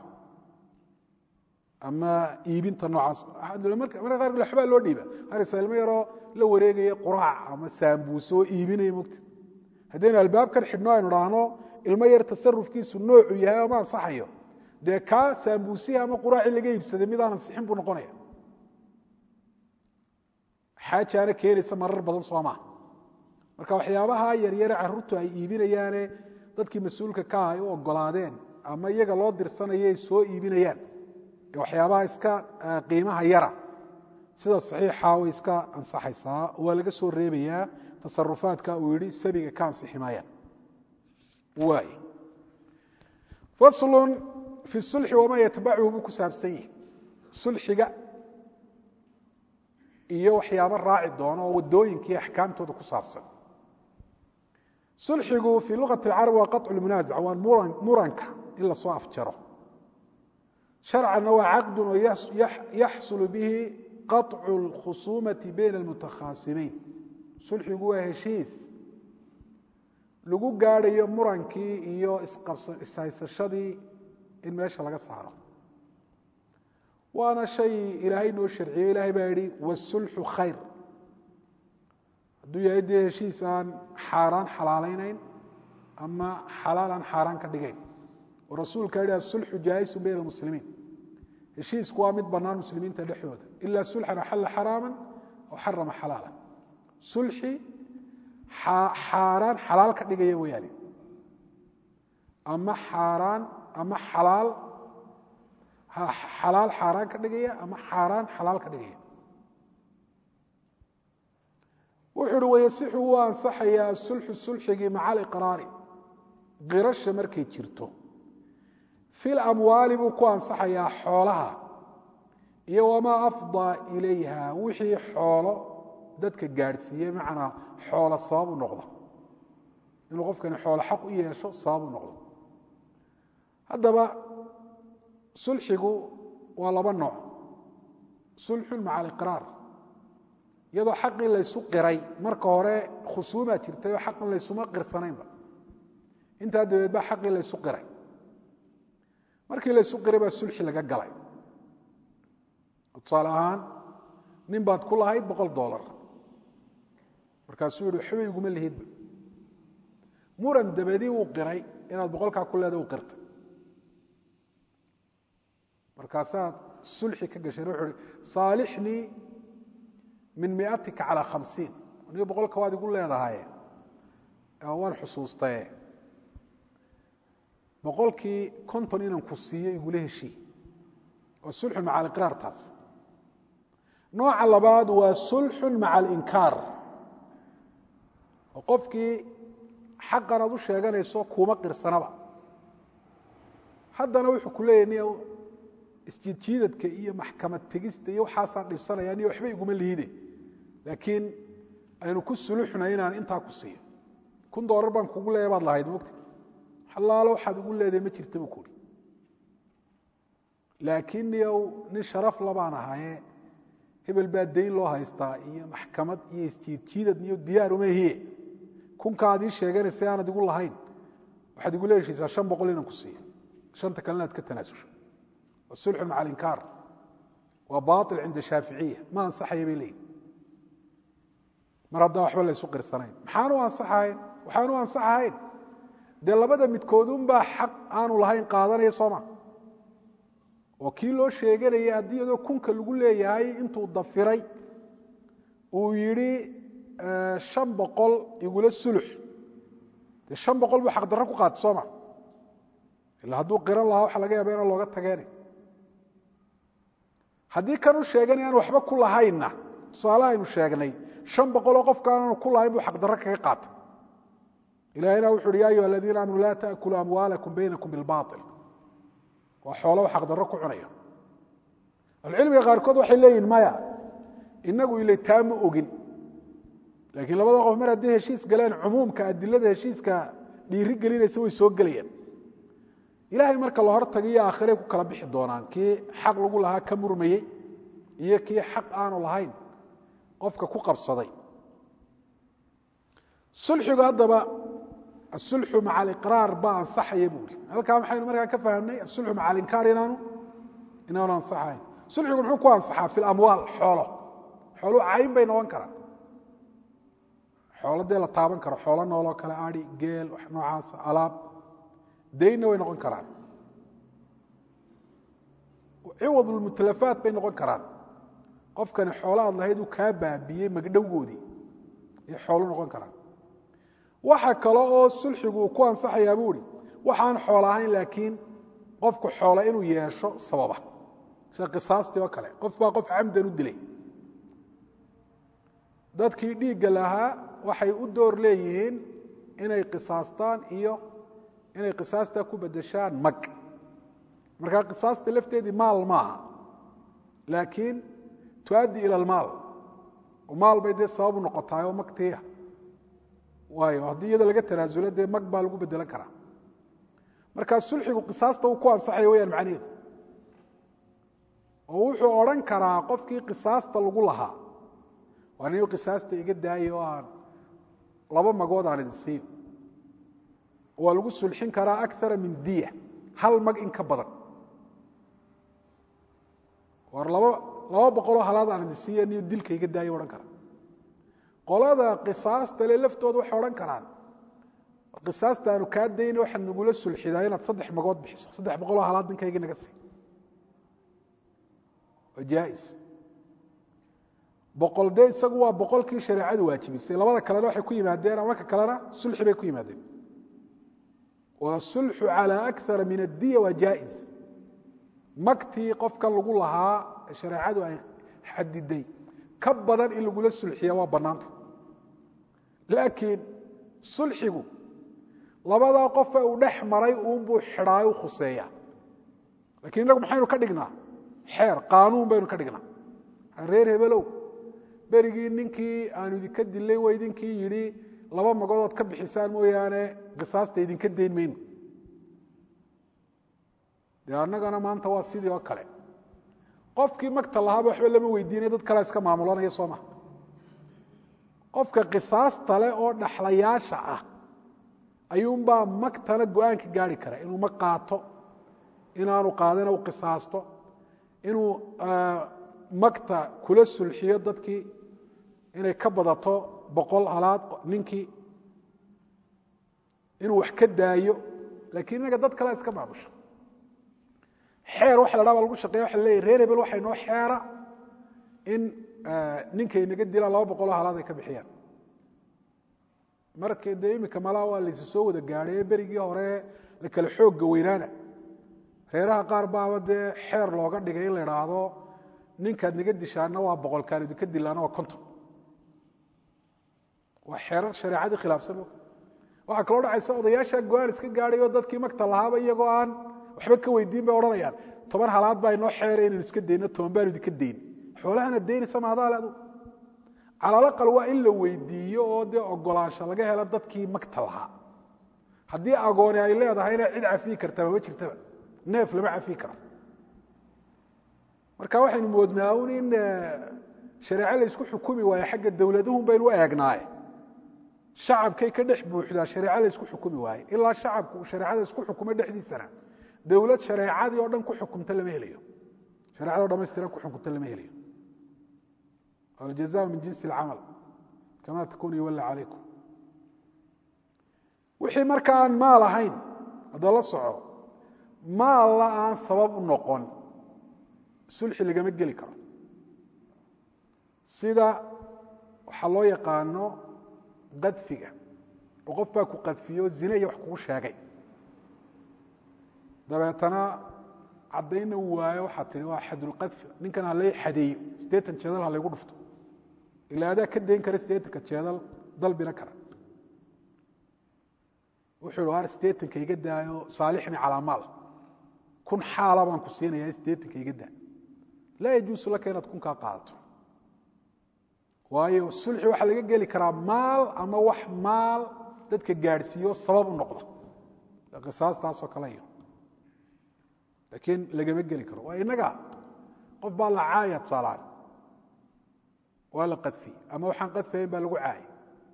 ama iibinta noocaas marka qaarkood waxbaa loo dhiiba arkaysa ilmo yaroo la wareegaya quraac ama saambuuse oo iibinaya mogta haddaynu albaabkan xidhno aynu dhaahno ilmo yar tasarufkiisu noocu yahay ama ansaxayo dee kaa saambuusihi ama quraacii laga iibsaday mid aan ansixin buu noqonaya xaajaana keenaysa marar badan soo maa marka waxyaabaha yaryare caruurtu ay iibinayaane dadkii mas-uulka ka ah ay u ogolaadeen ama iyaga loo dirsanaya ay soo iibinayaan ee waxyaabaha iska qiimaha yara sida saxiixa way iska ansaxaysaa waa laga soo reebayaa tasarufaadka uu yihi sabiga ka ansixi maayaan waay faslun fi sulxi wamaa yatbachu buu ku saabsan yihi sulxiga iyo waxyaabo raaci doono oo wadooyinkii axkaamtooda ku saabsan sulxigu fii luqati اlcarab waa qaطcu lmunaazac waa muranka in lasoo afjaro sharcanna waa caqdun oo yaxsulu bihi qaطcu اlkhusuumati bayna اlmutakhaasimiin sulxigu waa heshiis lagu gaadhayo murankii iyo ishaysashadii in meesha laga saaro waana shay ilaahay noo sharciyey ilahay baa yihi wasulxu khayr hadduu yahay dee heshiis aan xaaraan xalaalaynayn ama xalaal aan xaaraan ka dhigayn oo rasuulka yihi asulxu jaa'isun bayna almuslimiin heshiisku waa mid bannaan muslimiinta dhexdooda ila sulxan axalla xaraama aw xarama xalaala sulxi xaaraan xalaal ka dhigaya wayaane ama xaaraan ama xalaal xalaal xaaraan ka dhigaya ama xaaraan xalaal ka dhigaya wuxuu uhi wayasixu wuu ansaxayaa sulxu sulxigii maca aliqraari qirasha markay jirto fil amwaali buu ku ansaxayaa xoolaha iyo wamaa afdaa ilayha wixii xoolo dadka gaadhsiiyey macnaa xoolo sabab u noqda inuu qofkani xoolo xaq u yeesho sabab u noqdo haddaba sulxigu waa laba nooc sulxun maca aliqraar iyadoo xaqii laysu qiray marka hore khusuumaa jirtay oo xaqan laysuma qirsanaynba intaa dabeed baa xaqii laysu qiray markii laysu qiray baa sulxi laga galay tusaale ahaan nin baad ku lahayd boqol dolar markaasuu yihi waxba iguma lihidba muran dabadii uu qiray inaad boqolkaa ku leeda u qirtay markaasaad sulxi ka gashay wuxuu hi saalixnii min miatika calaa khamsiin aniga boqolka waad igu leedahay waan xusuustaye boqolkii konton inaan ku siiyo igula heshii waa sulxun maca aliqraar taas nooca labaad waa sulxun maca alinkaar oo qofkii xaqan aad u sheeganayso kuuma qirsanaba haddana wuxuu ku leeyahy niy isjiidjiidadka iyo maxkamad tegista iyo waxaasaan dhibsanaya niyo waxba iguma liide laakiin aynu ku suluxnay inaan intaa ku siiyo kun doolar baan kugu leeya baad lahayd mogta xalaalo waxaad ugu leedahay ma jirta buu kuhi laakiin niyow nin sharaf labaan ahaye hebel baa dayn loo haystaa iyo maxkamad iyo isjiidjiidad iyo diyaarumahie kunkaad ii sheeganaysa aanad igu lahayn waxaad igu leeshaysaa shan boqol inaan ku siiyo shanta kalena aad ka tanaasusho waa sulxun maca alinkaar waa baail cinda shaaficiya ma ansaxaya bay leeyihin mar haddaan waxba la ysu qirsanayn maxaan u ansaxahayn waxaan u ansaxahayn dee labada midkoodunbaa xaq aanu lahayn qaadanaya sooma oo kii loo sheeganayay haddii iyadoo kunka lagu leeyahay intuu dafiray uu yidhi shan boqol igula sulux dee shan boqol buu xaqdarro ku qaatay sooma ila hadduu qiran lahaa waxa laga yaaba inaan looga tageena haddii kan u sheegan aan waxba ku lahaynna tusaale aynu sheegnay shan boqoloo qofka aanu ku lahayn buu xaqdarro kaga qaatay ilahina wuxu uhi ya ayuha aladiina aamanu laa taأkuluu amwaalakum baynakum bilbaطil waa xoolo xaqdarro ku cunaya ahlucilmiga qaarkood waxay leeyihin maya inagu ile taa ma ogin laakiin labada qof mar hadday heshiis galeen cumuumka adilada heshiiska dhiiri gelinaysa way soo gelayaan ilahay marka la hor tagiyo aakhiray ku kala bixi doonaan kii xaq lagu lahaa ka murmayey iyo kii xaq aanu lahayn qofka ku qabsaday sulxigu haddaba asulxu maca aliqraar baa ansaxaya buu iri halkaa maxaynu markaa ka fahamnay asulxu maca alinkaar inaanu inaanu ansaxayn sulxigu muxuu ku ansaxaa fi lamwaal xoolo xooluhu cayn bay noqon karaan xoolo dee la taaban karo xoolo nooloo kale adi geel wax noocaasa alaab daynna way noqon karaan ciwad lmutalafaat bay noqon karaan qofkani xoolo aad lahayd uu kaa baabiyey magdhowgoodii ayay xoolo noqon karaan waxa kale oo sulxigu uu ku ansaxayaa buu ihi waxaan xoolo ahayn laakiin qofku xoolo inuu yeesho sababa sida qisaastii oo kale qof baa qof camdan u dilay dadkii dhiigga lahaa waxay u door leeyihiin inay qisaastaan iyo inay qisaastaa ku bedeshaan mag markaa qisaasta lafteedii maal maaha laakiin tuaddi ila almaal oo maal bay dee sababu noqotaay oo magtiia waayo haddii iyada laga tanaasulo dee mag baa lagu bedelan karaa markaa sulxigu qisaasta uu ku ansaxaya wayaan macnaheedu oo wuxuu odhan karaa qofkii qisaasta lagu lahaa waa nin qisaasta iga daaya oo aan laba magood aan idin siin waa lagu sulxin karaa akara min diya hal mag in ka badan war laba laba boqoloo halaad aan idin siiya niyo dilka iga daaya odhan kara qolada qisaasta le laftooda waxay odhan karaan qisaasta aanu kaa dayna waxaad nagula sulxidaa inaad saddex magood bixiso saddex boqoloo halaad ninkayga naga sii waa jaais boqol dee isagu waa boqolkii shareecadu waajibisay labada kalena waxay ku yimaadeen ama ka kalena sulxi bay ku yimaadeen waa sulxu calى akara min addiya waa jaais magtii qofka lagu lahaa shareecadu ay xadiday ka badan in lagula sulxiya waa bannaanta laakiin sulxigu labadaa qofe uu dhex maray uunbuu xidhaayo u khuseeya lakiin innagu maxaynu ka dhignaa xeer qaanuun baynu ka dhignaa reer hebelow berigii ninkii aanu idinka dilay waa idinkii yidhi laba magodood ka bixisaan mooyaane qisaasta idinka dayn mayno dee annagana maanta waa sidii oo kale qofkii magta lahaaba waxba lama weydiinay dad kalea iska maamulanaya soo maha qofka qisaasta leh oo dhaxlayaasha ah ayuunbaa magtana go-aanka gaari kara inuu mag qaato inaanu qaadina u qisaasto inuu magta kula sulxiyo dadkii inay ka badato boqol halaad ninkii inuu wax ka daayo lakiin inaga dad kalea iska maamusha xeer waxa la dhaha baa lagu shaqeya waxa leeyahy reer hebel waxay noo xeera in ninkay naga dilaan laba boqoloo halaad ay ka bixiyaan marka dee iminka malaa waa laysu soo wada gaadhay ee berigii hore la kale xoogga weynaana reeraha qaar baaba dee xeer looga dhigay in la idhaahdo ninkaad naga dishaana waa boqolkaan idinka dilaana waa konton waa xeerar shareecadii khilaafsan waxaa kaloo dhacaysa odayaasha go-aan iska gaadhay oo dadkii magta lahaaba iyagoo aan waxba ka weydiin bay odhanayaan toban halaad baa inoo xeeray inaynu iska dayno toban baanu idinka dayn xoolahana daynaysa maadaale adu calalaqal waa in la weydiiyo oo dee ogolaansho laga helo dadkii magta lahaa haddii agooni ay leedahayna cid cafiyi kartaa mama jirtaba neef lama cafiyi karo marka waxaynu moodnaa un in shareeco la isku xukumi waaye xagga dowladuhun baynu u eegnaaye shacabkay ka dhex buuxdaa shareeco la isku xukumi waaye ilaa shacabku uu shareecada isku xukumo dhexdiisana dowlad shareecadii oo dhan ku xukumta lama helayo shareecada o dhamaystiran ku xukumta lama helayo aljaza min jinsi alcamal kama takun yuwalla calaykum wixii marka aan maal ahayn hadda la soco maalla aan sabab u noqon sulxi lagama geli karo sida waxaa loo yaqaano qadfiga oo qof baa ku qadfiyo zine iyo wax kugu sheegay dabeetana caddaynna u waayo waxaad tihi waa xadulqadfi ninkan halay xadeeyo siddeetan jeedal ha laygu dhufto ilaa adaa ka dayn kara siddeetanka jeedal dalbina kara wuxuu hi ar siddeetanka iga daayo saalixni calaa maal kun xaala baan ku siinayaa siddeetanka iga daa laa yajuusu laka inaad kunkaa qaadato waayo sulxi waxaa laga geli karaa maal ama wax maal dadka gaadhsiiyo sabab u noqda qisaastaasoo kale iyo laakiin lagama geli karo waa innaga qof baa la caaya tusaalaan waa la qadfiyey ama waxaan qadfayn baa lagu caayay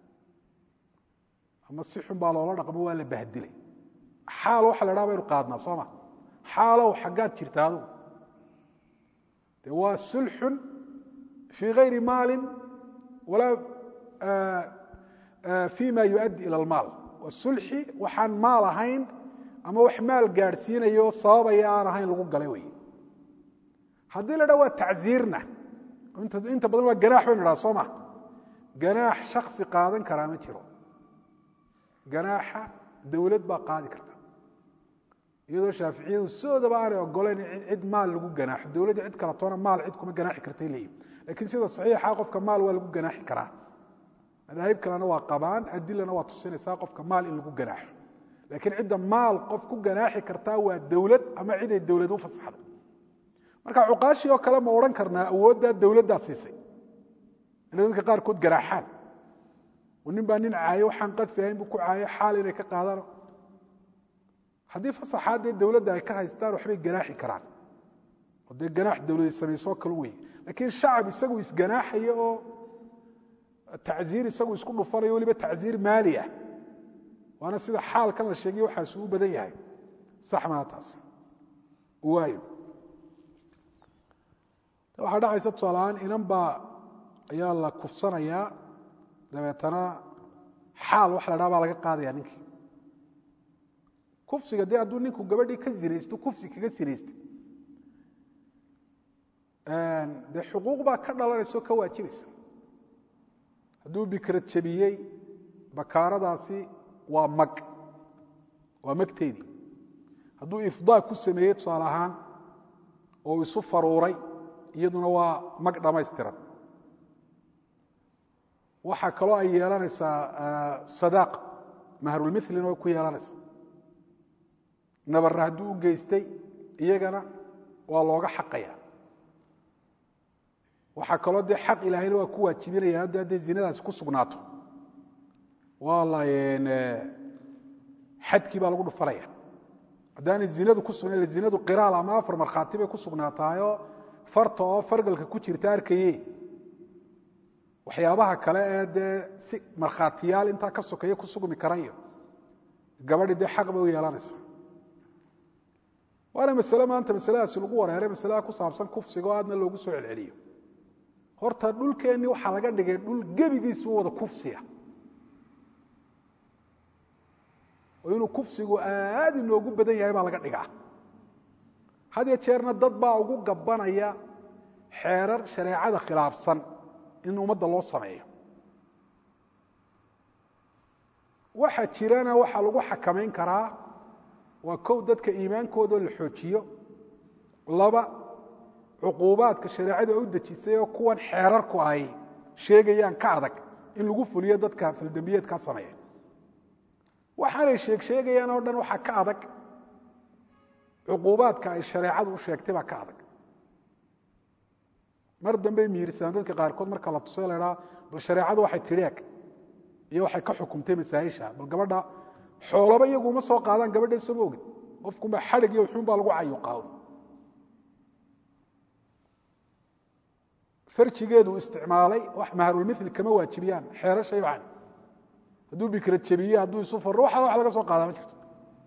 ama si xun baa loola dhaqmo waa la bahdilay xaal waxa la dhaha baynu qaadnaa soo ma xaalow xaggaad jirta adugu de waa sulxun fii gayri maalin walaa fi ma yuaddi ila almaal waa sulxi waxaan maal ahayn ama wax maal gaadhsiinayo sababaya aan ahayn lagu galay wey haddii la dha waa tacziirna inta badan waa ganaax baynu dhaha soo ma ganaax shaksi qaadan karaa ma jiro ganaaxa dowlad baa qaadi karta iyadoo shaaficiyadu sidoodaba aanay ogoleyn cid maal lagu ganaaxo dowladda cid kala toona maal cid kuma ganaaxi kartay leeyihin lakiin sida saxiixa qofka maal waa lagu ganaaxi karaa madaahib kalena waa qabaan adilana waa tusinaysaa qofka maal in lagu ganaaxo laakiin cidda maal qof ku ganaaxi kartaa waa dowlad ama ciday dowlad u fasaxday marka cuqaashii oo kale ma odhan karnaa awooddaa dowladdaa siisay inay dadka qaarkood ganaaxaan nin baa nin caayo waxaan qadfi ahayn buu ku caayo xaal inay ka qaadaan haddii fasaxaa dee dowladda ay ka haystaan waxbay ganaaxi karaan oo dee ganaax dowladi samaysoo kale wey laakiin shacab isagu isganaaxayo oo tacziir isagu isku dhufanayo weliba tacziir maali ah waana sida xaalkan la sheegay waxaasu u badan yahay sax maa taas waayo waxaa dhacaysa tusaalahaan inan baa ayaa la kufsanayaa dabeetana xaal waxa la dhaha baa laga qaadaya ninkii kufsiga dee hadduu ninku gabadhii ka zinaysto kufsi kaga sinaystay dee xuquuq baa ka dhalanaysa oo ka waajibaysa hadduu bikrad jabiyey bakaaradaasi waa mag waa magteedii hadduu ifdaa ku sameeyey tusaale ahaan oo isu faruuray iyaduna waa mag dhammaystiran waxaa kaloo ay yeelanaysaa sadaaq mahrulmithlina way ku yeelanaysaa nabarra hadduu u geystay iyagana waa looga xaqaya waxaa kaloo dee xaq ilaahayna waa ku waajibinaya hadda hadday zinadaasi ku sugnaato waa la xadkii baa lagu dhufanaya haddaanay zinadu ku sugnayn zinadu qiraal ama afar markhaati bay ku sugnaataayoo farta oo fargalka ku jirta arkaye waxyaabaha kale ee dee si markhaatiyaal intaa ka sokeeya ku sugmi karayo gabadhi dee xaq bay u yeelanaysaa waana masale maanta masaladaasi lagu wareeray masalada ku saabsan kufsiga oo aadna loogu soo celceliyo horta dhulkeenni waxaa laga dhigay dhul gebigiisu wada kufsiya oo inuu kufsigu aad inoogu badan yahay baa laga dhigaa had ya jeerna dad baa ugu gabanaya xeerar shareecada khilaafsan in ummadda loo sameeyo waxa jirana waxaa lagu xakamayn karaa waa kow dadka iimaankooda la xoojiyo laba cuquubaadka shareecadu ay u dejisay oo kuwan xeerarku ay sheegayaan ka adag in lagu fuliyo dadka faldembiyeedkaa sameeya waxaanay sheeg sheegayaan oo dhan waxaa ka adag cuquubaadka ay shareecadu u sheegtay baa ka adag mar dambey miirisaan dadka qaarkood marka la tusay la idhaa bal shareecadu waxay tidhi eg iyo waxay ka xukumtay masaaisha bal gabadha xoolaba iyagu uma soo qaadaan gabadha isama ogin qofkunba xadhig iyo wuxuun baa lagu cayuqaawn farjigeedu isticmaalay wax maharulmithli kama waajibiyaan xeerashay waxan hadduu bikra jebiye hadduu isu faro waxa wax laga soo qaadaa ma jirto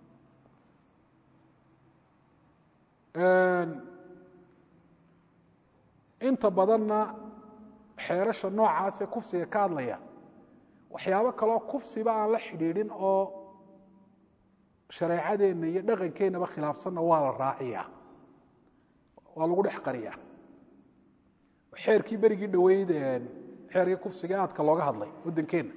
inta badanna xeerasha noocaasee kufsiga ka hadlaya waxyaabo kaloo kufsiba aan la xidhiidhin oo shareecadeenna iyo dhaqankeennaba khilaafsanna waa la raaciyaa waa lagu dhex qariyaa xeerkii berigii dhoweyd xeerkii kufsiga aadka looga hadlay waddankeenna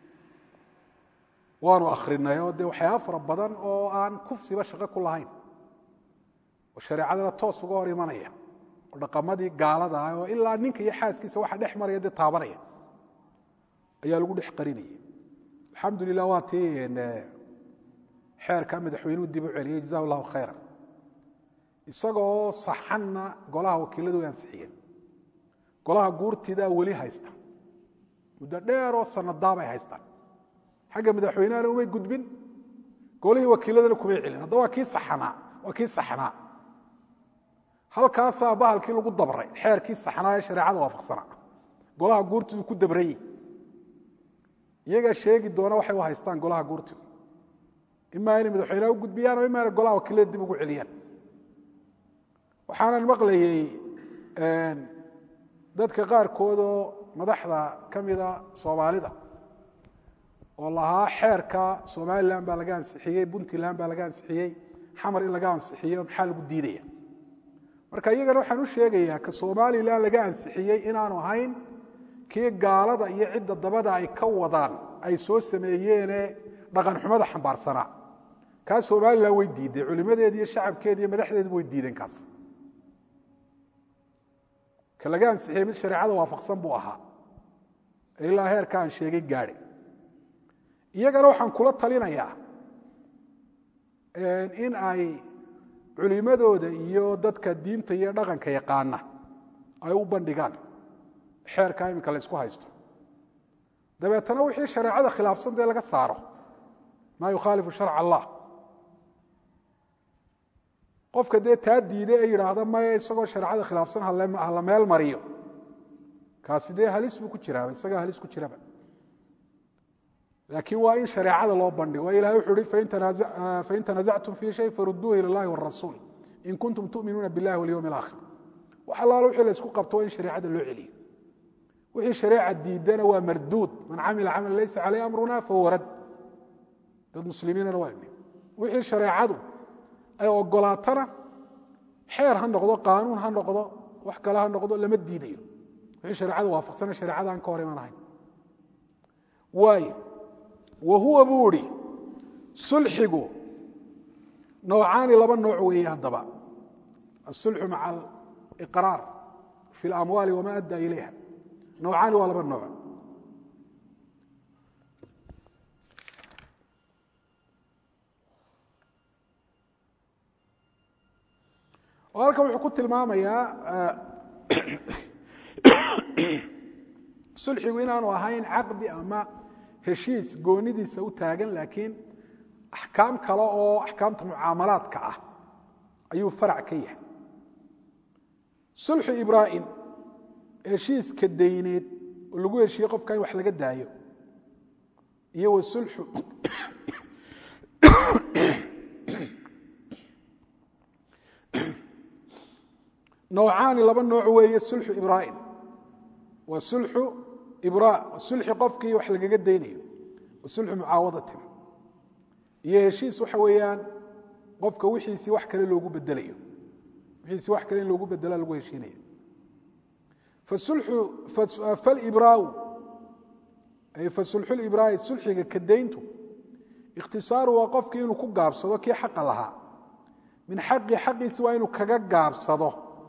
waanu akrinay oo dee waxyaaba fara badan oo aan kufsiba shaqo ku lahayn oo shareecadana toos uga hor imanaya oo dhaqamadii gaalada ah oo ilaa ninka iyo xaaskiisa waxa dhex maraya dee taabanaya ayaa lagu dhex qarinayay alxamdu lilah waa tii xeerka madaxweynuhu dib u celiyey jaza llahu khayra isagoo saxanna golaha wakiiladu way ansixiyeen golaha guurtidaa weli haysta muddo dheeroo sanadaabay haystaan xagga madaxweynehana umay gudbin golihii wakiiladana kumay celin hadda waa kii saxanaa waa kii saxnaa halkaasaa bahalkii lagu dabray xeerkii saxnaa ee shareecada waafaqsanaa golaha guurtidu ku dabrayey iyagaa sheegi doona waxay u haystaan golaha guurtidu imaa inay madaxweyneha u gudbiyaan oo imaa inay golaha wakiilada dib ugu celiyaan waxaanan maqlayey dadka qaarkoodoo madaxda ka mida soomaalida oo lahaa xeerka somalilan baa laga ansixiyey puntland baa laga ansixiyey xamar in laga ansixiyo maxaa lagu diidaya marka iyagana waxaan u sheegayaa ka somalilan laga ansixiyey inaanu ahayn kii gaalada iyo cidda dabada ay ka wadaan ay soo sameeyeene dhaqan xumada xambaarsanaa kaa somalilan way diiday culimadeedi iyo shacabkeedi iyo madaxdeeduba way diideen kaas ka laga ansixiyey mid shareecada waafaqsan buu ahaa ilaa heerka aan sheegay gaadhi iyagana waxaan kula talinayaa in ay culimadooda iyo dadka diinta iyo dhaqanka yaqaana ay u bandhigaan xeerkaa iminka la ysku haysto dabeetana wixii shareecada khilaafsan dee laga saaro maa yukhaalifu sharca allah qofka dee taa diiday ee yidhaahda maya isagoo shareecada khilaafsan hala meel mariyo kaasi dee halis buu ku jiraaba isagaa halis ku jiraba laakiin waa in shareecada loo bandhigo ilahay wuxuu uhi fain tanazactum fii shay faruduuhu ila اllahi wاrasuul in kuntum tuminuuna biاllahi walyowm اlaakhir wax allaalo wixii la isku qabto waa in shareecada loo celiyo wixii shareeca diidana waa marduud man camila camala laysa caleyh amruna fahuwa rad dad muslimiinana waa imi wixii shareecadu ay ogolaatana xeer ha noqdo qaanuun ha noqdo wax kale ha noqdo lama diidayo wixii shareecada waafaqsana shareecada aan ka hor iman ahayn waayo wa huwa buu idhi sulxigu noocaani laba nooc weeye haddaba asulxu maca aliqraar fi اlamwaali wama adda ilayha noocaani waa laba nooc oo halkan wuxuu ku tilmaamayaa sulxigu inaanu ahayn caqdi ama heshiis goonidiisa u taagan laakiin axkaam kale oo axkaamta mucaamalaadka ah ayuu farac ka yahay sulxu ibraahim heshiiska dayneed oo lagu heshiiyey qofka in wax laga daayo iyo wa sulxu noocaani laba nooc weeye sulxu ibraahim waa sulxu ibraa sulxi qofkii wax lagaga daynayo wa sulxu mucaawadatin iyo heshiis waxa weeyaan qofka wixiisii wax kale loogu bedelayo wixiisii wax kale in loogu bedela lagu heshiinaya falibraau ay fasulxu libraai sulxiga ka dayntu ikhtisaaru waa qofkii inuu ku gaabsado kii xaqa lahaa min xaqi xaqiisi waa inuu kaga gaabsado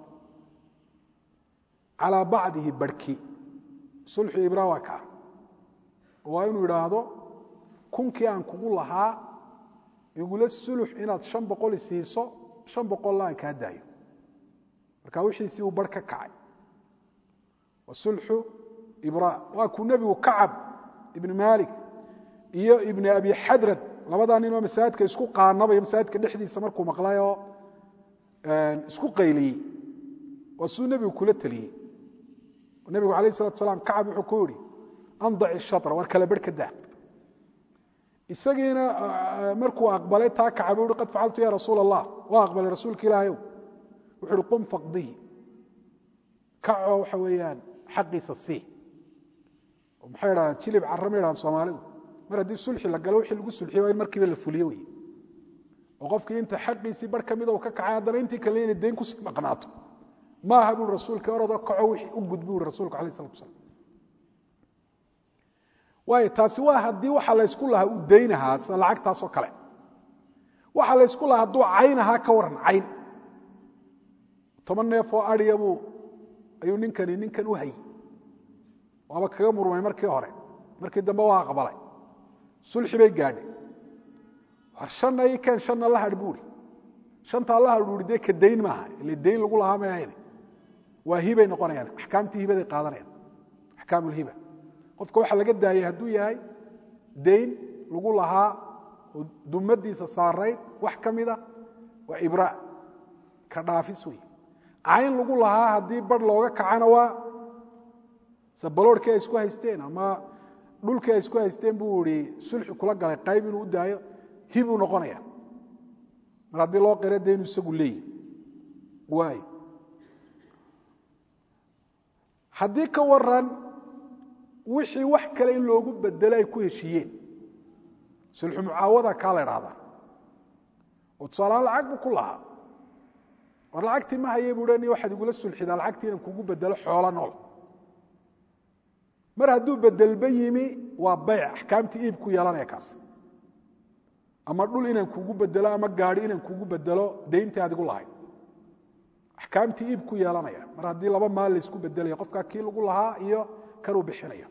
calaa bacdihi barhki sulxu ibraa waa kaa waa inuu idhaahdo kunkii aan kugu lahaa igula sulux inaad shan boqol isiiso shan boqolla aan kaa daayo marka wixiisii uu barh ka kacay wa sulxu ibraa waa kuu nebigu kacab ibni maalik iyo ibni abi xadrad labadaa ninoo masaajidka isku qaanabaya masaajidka dhexdiisa markuu maqlayoo isku qayliyey waa siduu nebigu kula teliyey nebigu alayh salatu salaam kacab wuxuu ku yihi andaci shatra war kala berh ka daa isagiina markuu aqbalay taa kacab uhi qad facaltu ya rasuul allah waa aqbalay rasuulka ilaahayow wuxu uhi qum faqdihi kacoo waxa weeyaan xaqiisa sii maxay idhahdaan jilib cara ma idhahdaan soomaalidu mar haddii sulxi la galo wixii lagu sulxiye waa in markiiba la fuliyo wey oo qofkii inta xaqiisii bar ka mida uu ka kacay haddana intii kale inay dayn kusii maqnaato ma aha buui rasuulka orodoo kaco wixii u gud buui rasuulku alayh salatu salam waayo taasi waa haddii waxa laysku lahaa uu daynahaa sida lacagtaasoo kale waxa laysku lahaa hadduu cayn ahaa ka waran cayn toban neef oo adhiya buu ayuu ninkani ninkan u hayy waaba kaga murmay markii hore markii dambe waa aqbalay sulxi bay gaadhay war shanna ii keen shanna la hadh buuri shantaa la hadh buuri dee ka dayn maaha ile dayn lagu lahaa may ahayn waa hibay noqonayaan axkaamtii hibaday qaadanayaan axkaam ulhiba qofka waxaa laga daayay hadduu yahay dayn lagu lahaa oo dumadiisa saarayd wax ka mida waa ibraa ka dhaafis wey cayn lagu lahaa haddii bar looga kacana waa se baloorhkii ay isku haysteen ama dhulkii ay isku haysteen buu ihi sulxi kula galay qayb inuu u daayo hibuu noqonaya mar haddii loo qira de inuu isagu leeyihi waay haddii ka waran wixii wax kale in loogu bedelo ay ku heshiiyeen sulxu mucaawada kaa la idhaahdaa oo tusaalahaan lacag buu ku lahaa war lacagtii ma haye buu ni waxaad igula sulxidaa lacagtii inaan kugu bedelo xoolo nool mar hadduu bedelba yimi waa bayc axkaamtii iibku yeelanaya kaas ama dhul inaan kugu bedelo ama gaadi inaan kugu bedelo dayntii aad igu lahayd axkaamtii iibku yeelanaya mar haddii laba maal laysku bedelaya qofkaa kii lagu lahaa iyo kanuu bixinayo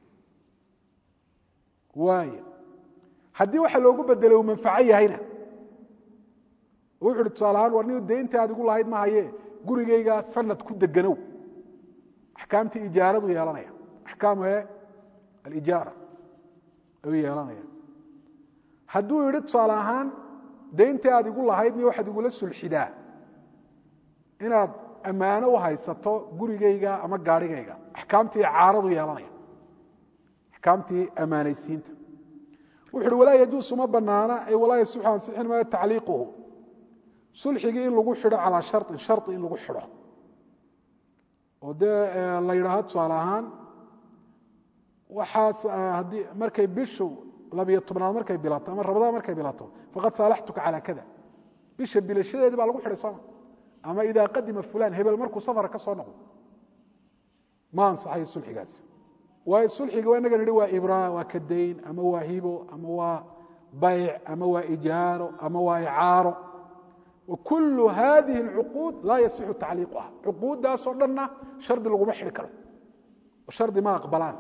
waay haddii waxa loogu bedelay uu manfaco yahayna wuxu uhi tusaalahaan war ni dayntii aad igu lahayd ma haye gurigaygaa sanad ku deganow axkaamtii ijaaradu yeelanaya axkaamu e alijaara ayuu yeelanaya hadduu yidhi tusaale ahaan dayntii aad igu lahayd ni waxaad igula sulxidaa inaad ammaano u haysato gurigayga ama gaarhigayga axkaamtii caaradu yeelanaya axkaamtii ammaanaysiinta wuxu uhi walaa yajuusu ma banaana ay walaa yasixu ansixin maayo tacliiquhu sulxigii in lagu xidho calaa sharin shari in lagu xidho oo dee la yidhaahdo tusaale ahaan waxaas haddii markay bishu labiyo tobnaad markay bilato ama rabadaan markay bilato faqad saalaxtuka calaa kada bisha bilashadeedi baa lagu xidhay sooma ama idaa qadima fulan hebel markuu safar ka soo noqdo ma ansaxayo sulxigaas waayo sulxiga waa inaga nihi waa ibraa waa kadayn ama waa hibo ama waa bayc ama waa ijaaro ama waa icaaro wakul hadihi اlcuquud laa yasixu tacliiquha cuquuddaasoo dhanna shardi laguma xidhi karo shardi ma aqbalaan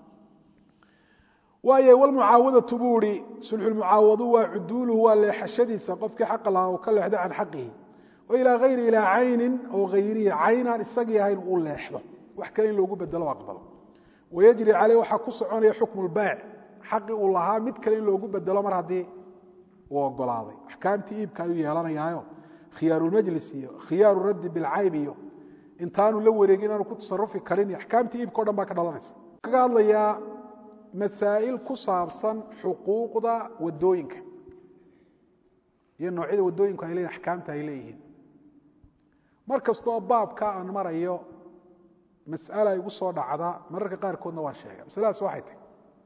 waayo wlmucaawadatu buu ihi sulxulmucaawadu waa cuduuluhu waa leexashadiisa qofkii xaqa lahaa uu ka leexdo can xaqihi o ilaa hayri ilaa caynin oo hayrihi caynaan isagii ahayn uu leexdo wax kale in loogu bedelo aqbalo wayajri caleyh waxaa ku soconaya xukmu lbayc xaqii uu lahaa mid kale in loogu bedelo mar haddii uu ogolaaday axkaamtii iibka ayuu yeelanayaayo khiyaarulmajlis iyo khiyaaru raddi bilcayb iyo intaanu la wareegin inaanu ku tasarufi karin iyo axkaamtii iibka o dhan baa ka dhalanaysa kaga hadlayaa masaa'il ku saabsan xuquuqda wadooyinka iyo noocyada wadooyinku ay leeyihin axkaamta ay leeyihiin mar kastoo baabka aan marayo mas'ala igu soo dhacda mararka qaarkoodna waan sheega masaladaas waxay tahy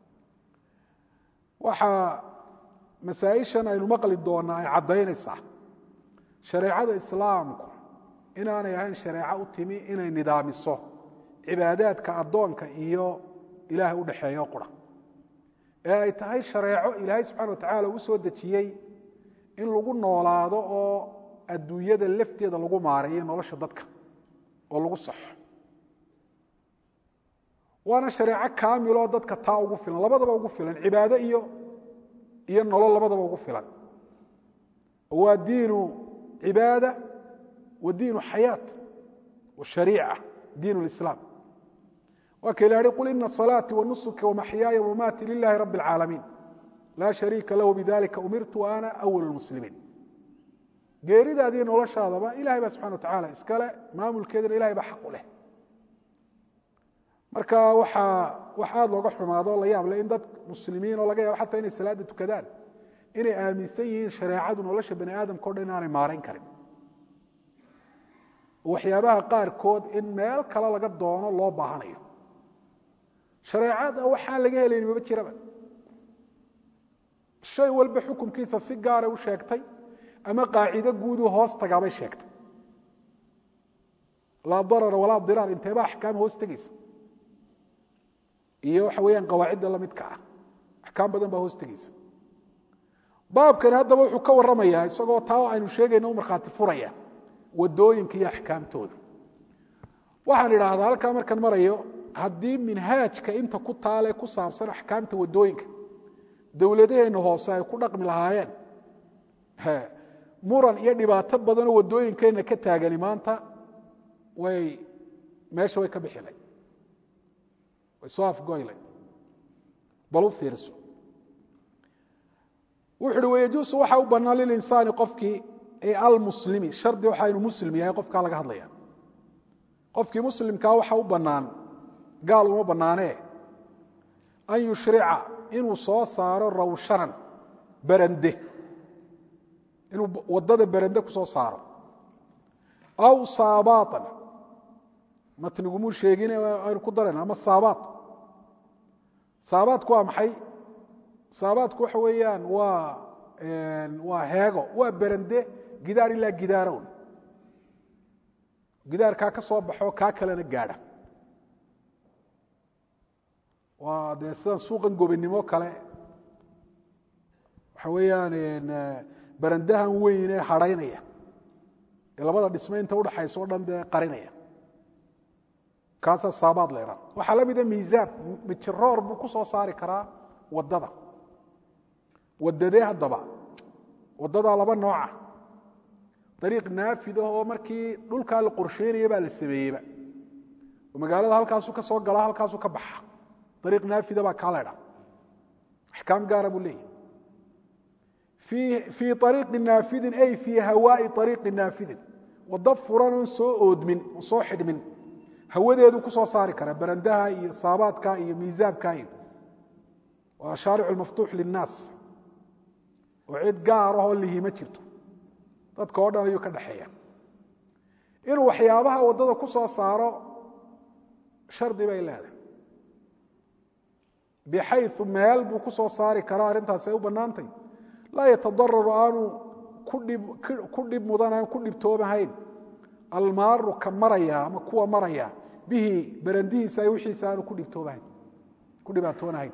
waxaa masaa-ishan aynu maqli doonaa ay caddaynaysaa shareecada islaamku inaanay ahayn shareeco u timi inay nidaamiso cibaadaadka addoonka iyo ilaahay u dhexeeyo qura ee ay tahay shareeco ilaahay subxana wa tacaala u soo dejiyey in lagu noolaado oo adduunyada lafteeda lagu maareeyo nolosha dadka oo lagu saxo waana shareeco kaamiloo dadka taa ugu filan labadaba ugu filan cibaado iyo iyo nolol labadaba ugu filan waa diinu cibaada wa diinu xayaat washariica diin lislaam waa ka ilahi qul ina salaatii wanusuki wamaxyaaya wamaati lilahi rabi اlcaalamiin laa shariika lahu bidalika umirtu wa ana awal lmuslimiin geeridaadiiyo noloshaadaba ilahay baa subxana wa tacaala iskale maamulkeedana ilahay baa xaq u leh marka waxaa wax aada looga xumaado la yaab le in dad muslimiin oo laga yaabo xataa inay salaada tukadaan inay aaminsan yihiin shareecadu nolosha bani aadamka o dhan inaanay maarayn karin waxyaabaha qaarkood in meel kale laga doono loo baahanayo shareecada waxaan laga helayn maba jiraba shay walba xukunkiisa si gaaray u sheegtay ama qaacido guuduu hoos tagaabay sheegtay laa darara walaa diraar inteeba axkaam hoos tegeysa iyo waxa weeyaan qawaacidda lamidka ah axkaam badan baa hoos tegeysa baabkani haddaba wuxuu ka warramayaa isagoo taa aynu sheegayno u markhaati furaya wadooyinka iyo axkaamtooda waxaan idhaahdaa halkaa markaan marayo haddii minhaajka inta ku taale ku saabsan axkaamta wadooyinka dowladaheenna hoose ay ku dhaqmi lahaayeen muran iyo dhibaato badanoo wadooyinkeenna ka taagani maanta way meesha way ka bixilay way soo afgoylay bal u fiirso wuxu uhi wayajuusu waxa u bannaan lilinsaani qofkii ee almuslimi shardi waxa inu muslim yahay qofkaa laga hadlaya qofkii muslimkaa waxa u bannaan gaal uma bannaanee an yushrica inuu soo saaro rawshanan berande inuu waddada berande ku soo saaro aw saabaatan matnigumuu sheegin aynu ku darayna ama saabaat saabaatku waa maxay saabaatku waxa weeyaan waa waa heego waa berande gidaar ilaa gidaarown gidaarkaa ka soo baxo kaa kalena gaadha waa dee sidan suuqan gobinimo kale waxa weeyaan berandahan weyn ee hadhaynaya ee labada dhisme inta udhaxaysa o dhan dee qarinaya kaasaa saabaad la idhaa waxaa la mida miisaab mijiroor buu ku soo saari karaa waddada waddadee haddaba waddadaa laba nooca dariiq naafid ah oo markii dhulkaa la qorsheynaya baa la sameeyeyba oo magaalada halkaasuu ka soo galaa halkaasuu ka baxa dariiq naafida baa kaa la idhaa axkaam gaara buu leeyahy fii ariiqi naafidin ay fii hawaai ariiqi naafidin waddo furan oon soo oodmin oo soo xidhmin hawadeedu ku soo saari karaa barandaha iyo saabaadka iyo miisaabka iyo waa shaaricu maftuux linnaas oo cid gaar ahoo lihi ma jirto dadka oo dhan ayuu ka dhexeeya inuu waxyaabaha waddada ku soo saaro shardi bay leedahay bixayu meel buu ku soo saari karaa arrintaasi ay u bannaantay laa yatadararu aanu ku dhib mudanayn ku dhibtoomahayn almaaru ka maraya ama kuwa maraya bihi berandihiisa ay wixiisa aanu ku dhibtoomahayn ku dhibaatoonahayn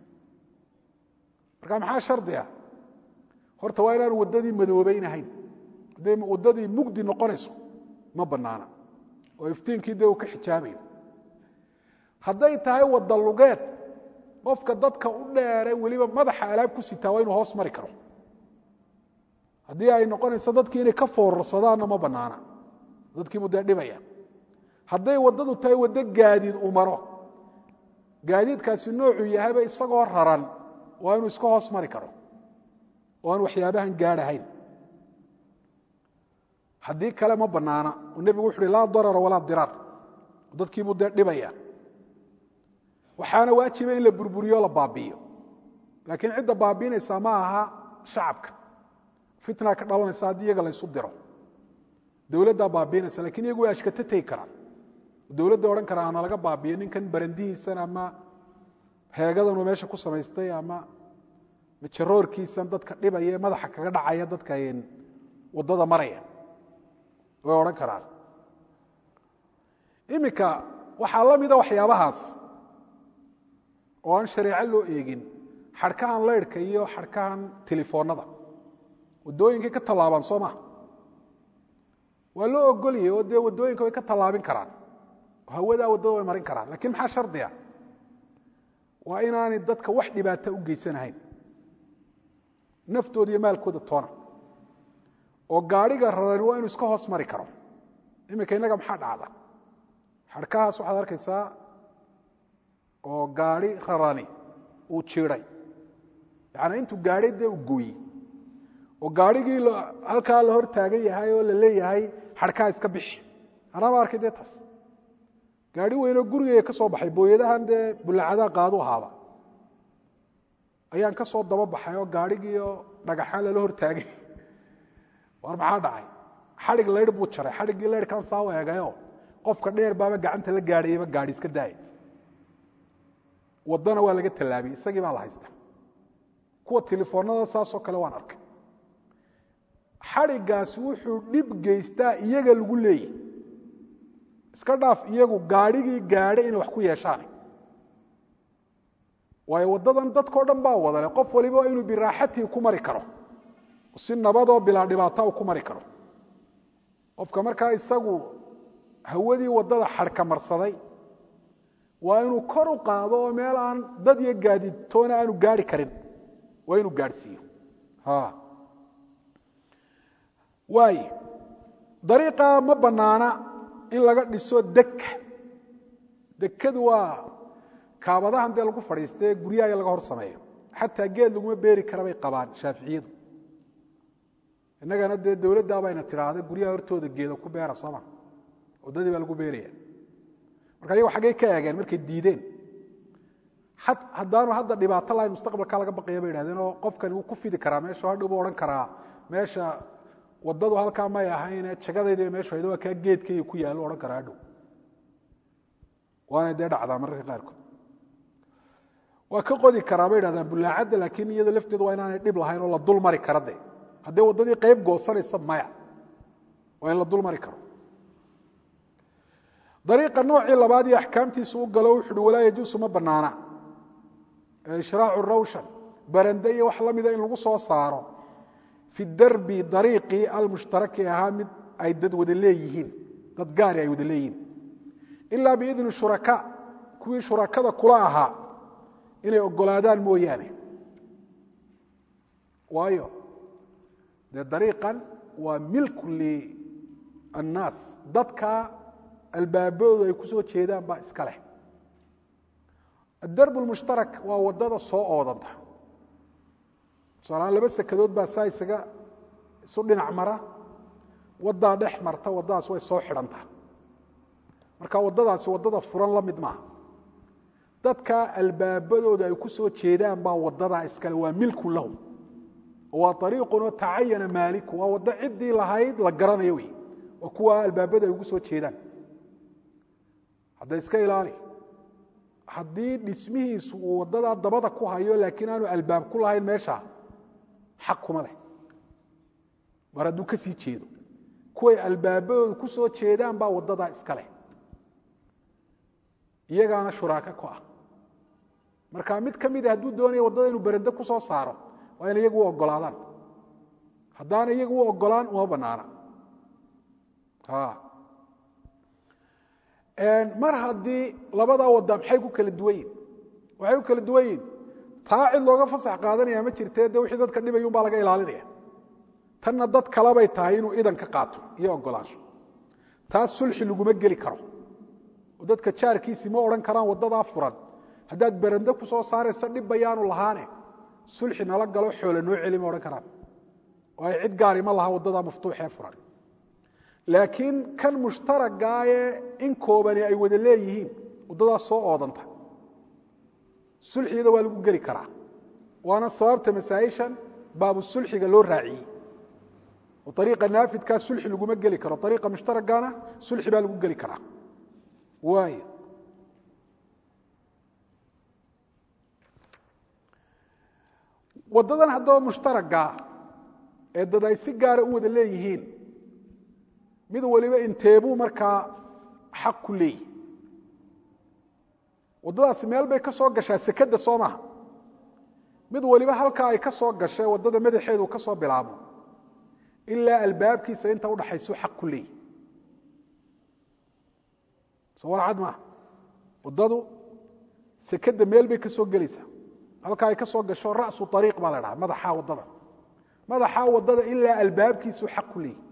marka maxaa shardi ah horta waa inaanu waddadii madoobeynahayn hadday waddadii mugdi noqonayso ma bannaana oo iftiinkii dee uu ka xijaabayo hadday tahay wadda lugeed qofka dadka u dheere weliba madaxa alaab ku sitaa waa inuu hoos mari karo haddii ay noqonayso dadkii inay ka foorarsadaanna ma bannaana dadkiibuu dee dhibaya hadday waddadu tahay waddo gaadiid uu maro gaadiidkaasi noocuu yahayba isagoo raran waa inuu iska hoos mari karo oo aan waxyaabahan gaadhahayn haddii kale ma bannaana oo nebigu wuxu uhi laa darara walaa diraar dadkiibuu dee dhibaya waxaana waajiba in la burburiyo la baabi'iyo laakiin cidda baabiinaysaa ma aha shacabka fitna ka dhalanaysa haddii iyaga laysu diro dowladdaa baabiinaysa lakin iyagu way ashkata tegi karaan dowladda odhan karaa ana laga baabiyo ninkan barandihiisan ama heegadanuu meesha ku samaystay ama majaroorkiisan dadka dhibaya ee madaxa kaga dhacaya dadka waddada maraya way odhan karaan iminka waxaa la mida waxyaabahaas oo aan shareeco loo eegin xadhkahan laydhka iyo xadhkahan telefoonada waddooyinkay ka tallaabaan soo maa waa loo ogoliyay oo dee waddooyinka way ka tallaabin karaan oo hawadaa waddada way marin karaan lakiin maxaa shardiga waa inaanay dadka wax dhibaata u geysanahayn naftooda iyo maalkooda toona oo gaadhiga rarani waa inuu iska hoos mari karo iminka innaga maxaa dhacda xadhkahaas waxaad arkaysaa oo gaadhi rarani uu jiiday yaani intuu gaadhay dee u gooyey oo gaadhigii halkaa la hor taagan yahay oo la leeyahay xadhkaa iska bixi anaaba arkay dee taas gaari weynoo gurigeyga ka soo baxay booyadahan dee bullacadaa qaadu ahaaba ayaan ka soo daba baxay oo gaadhigiioo dhagaxaan lala hortaagay war maxaa dhacay xadhig laydh buu jaray xadhiggii laydhkan saa u eegayo qofka dheer baaba gacanta la gaadhayaba gaadhi iska daaya waddana waa laga tallaabiyey isagii baa la haysta kuwa telefoonada saasoo kale waan arkay xadhiggaasi wuxuu dhib geystaa iyaga lagu leeyahy iska dhaaf iyagu gaadhigii gaadhay inay wax ku yeeshaan waayo waddadan dadkao dhan baa wadale qof waliba inuu biraaxatii ku mari karo si nabadoo bilaa dhibaata u ku mari karo qofka markaa isagu hawadii waddada xadhka marsaday waa inuu kor u qaado oo meel aan dad iyo gaadidtoona aanu gaari karin waa inuu gaadhsiiyo waay dariiqa ma bannaana in laga dhiso deka dekadu waa kaabadahan dee lagu fadhiistae guryaha laga hor sameeyo xataa geed laguma beeri kara bay qabaan shaaficiyadu innagana dee dowladdaa bayna tidhaahda guryaha hortooda geeda ku beera sooma waddadii baa lagu beeraya marka ayago xaggay ka eegeen markay diideen haddaanu hadda dhibaato lahayn mustaqbalka laga baqaya bay idhahdeen oo qofkani wuu ku fidi karaa meesha hadhow buu odhan karaa meesha waddadu halkaa may ahayne jagadayda meeshu hayda waa kaa geedkayga ku yaallo odhan karaa hadhow waanay dee dhacdaa mararka qaarkood waa ka qodi karaa bay idhahdaan bullaacadda laakiin iyada lafteedu waa inaanay dhib lahayn oo la dul mari kara de haddee waddadii qayb goosanaysa maya waa in la dul mari karo dariiqa noocii labaad iyo axkaamtiisu u galo wuxu uhi walaa yajuusu ma bannaana ishraacu rawshan barande iyo wax la mida in lagu soo saaro fi darbi dariiqii almushtaraki ahaa mid ay dad wada leeyihiin dad gaari ay wada leeyihiin ilaa biidni shuraka kuwii shurakada kula ahaa inay ogolaadaan mooyaane waayo dee dariiqan waa milku liannaas dadka albaabadoodu ay ku soo jeedaan baa iska leh adarb lmushtarak waa waddada soo oodanta tusaalahaan laba sekadood baa saa isaga isu dhinac mara waddaa dhex marta waddadaas way soo xidhantaa marka waddadaasi waddada furan la mid maaha dadka albaabadooda ay ku soo jeedaan baa waddadaa iskale waa milkun lahum waa ariiqunoo tacayana maaliku waa waddo ciddii lahayd la garanayo wey waa kuwa albaabada ay ugu soo jeedaan hadda iska ilaali haddii dhismihiisu uu waddadaa dabada ku hayo laakiin aanu albaab ku lahayn meesha xaq kuma leh mar hadduu ka sii jeedo kuway albaabadooda ku soo jeedaan baa waddadaa iska leh iyagaana shuraaka ku ah marka mid ka mida hadduu doonaya waddada inuu berende ku soo saaro waa ina iyagu u ogolaadaan haddaana iyagu u ogolaan uma banaana mar haddii labadaa wadda maxay ku kala duwan yihin waxay ku kala duwan yihin taa cid looga fasax qaadanaya ma jirtee de wixii dadka dhibay un baa laga ilaalinaya tanna dad kalebay tahay inuu idan ka qaato iyo ogolaansho taas sulxi laguma geli karo oo dadka jaarkiisii ma odhan karaan waddadaa furan haddaad berende ku soo saaraysa dhib bayaanu lahaane sulxi nala galo xoole noo celi ma odhan karaan waayo cid gaari ma laha waddadaa maftuuxee furan laakiin kan mushtaragaaye in koobani ay wada leeyihiin waddadaas soo oodanta sulxigada waa lagu geli karaa waana sababta masaaishan baabu sulxiga loo raaciyey oo ariiqa naafidkaa sulxi laguma geli karo ariiqa mushtaragaana sulxi baa lagu geli karaa waay waddadan haddaba mushtaraga ee dad ay si gaara u wada leeyihiin mid waliba inteebuu markaa xaq ku leeyihi waddadaasi meel bay ka soo gashaa sekadda soo maha mid waliba halkaa ay ka soo gashay waddada madaxeedu ka soo bilaabo ilaa albaabkiisa inta udhaxaysuu xaq ku leeyihi soo warcad maaha waddadu sekadda meel bay ka soo gelaysaa halkaa ay ka soo gasho ra'su ariiq baa la dhaha madaxaa waddada madaxaa waddada ilaa albaabkiisuu xaq ku leeyihi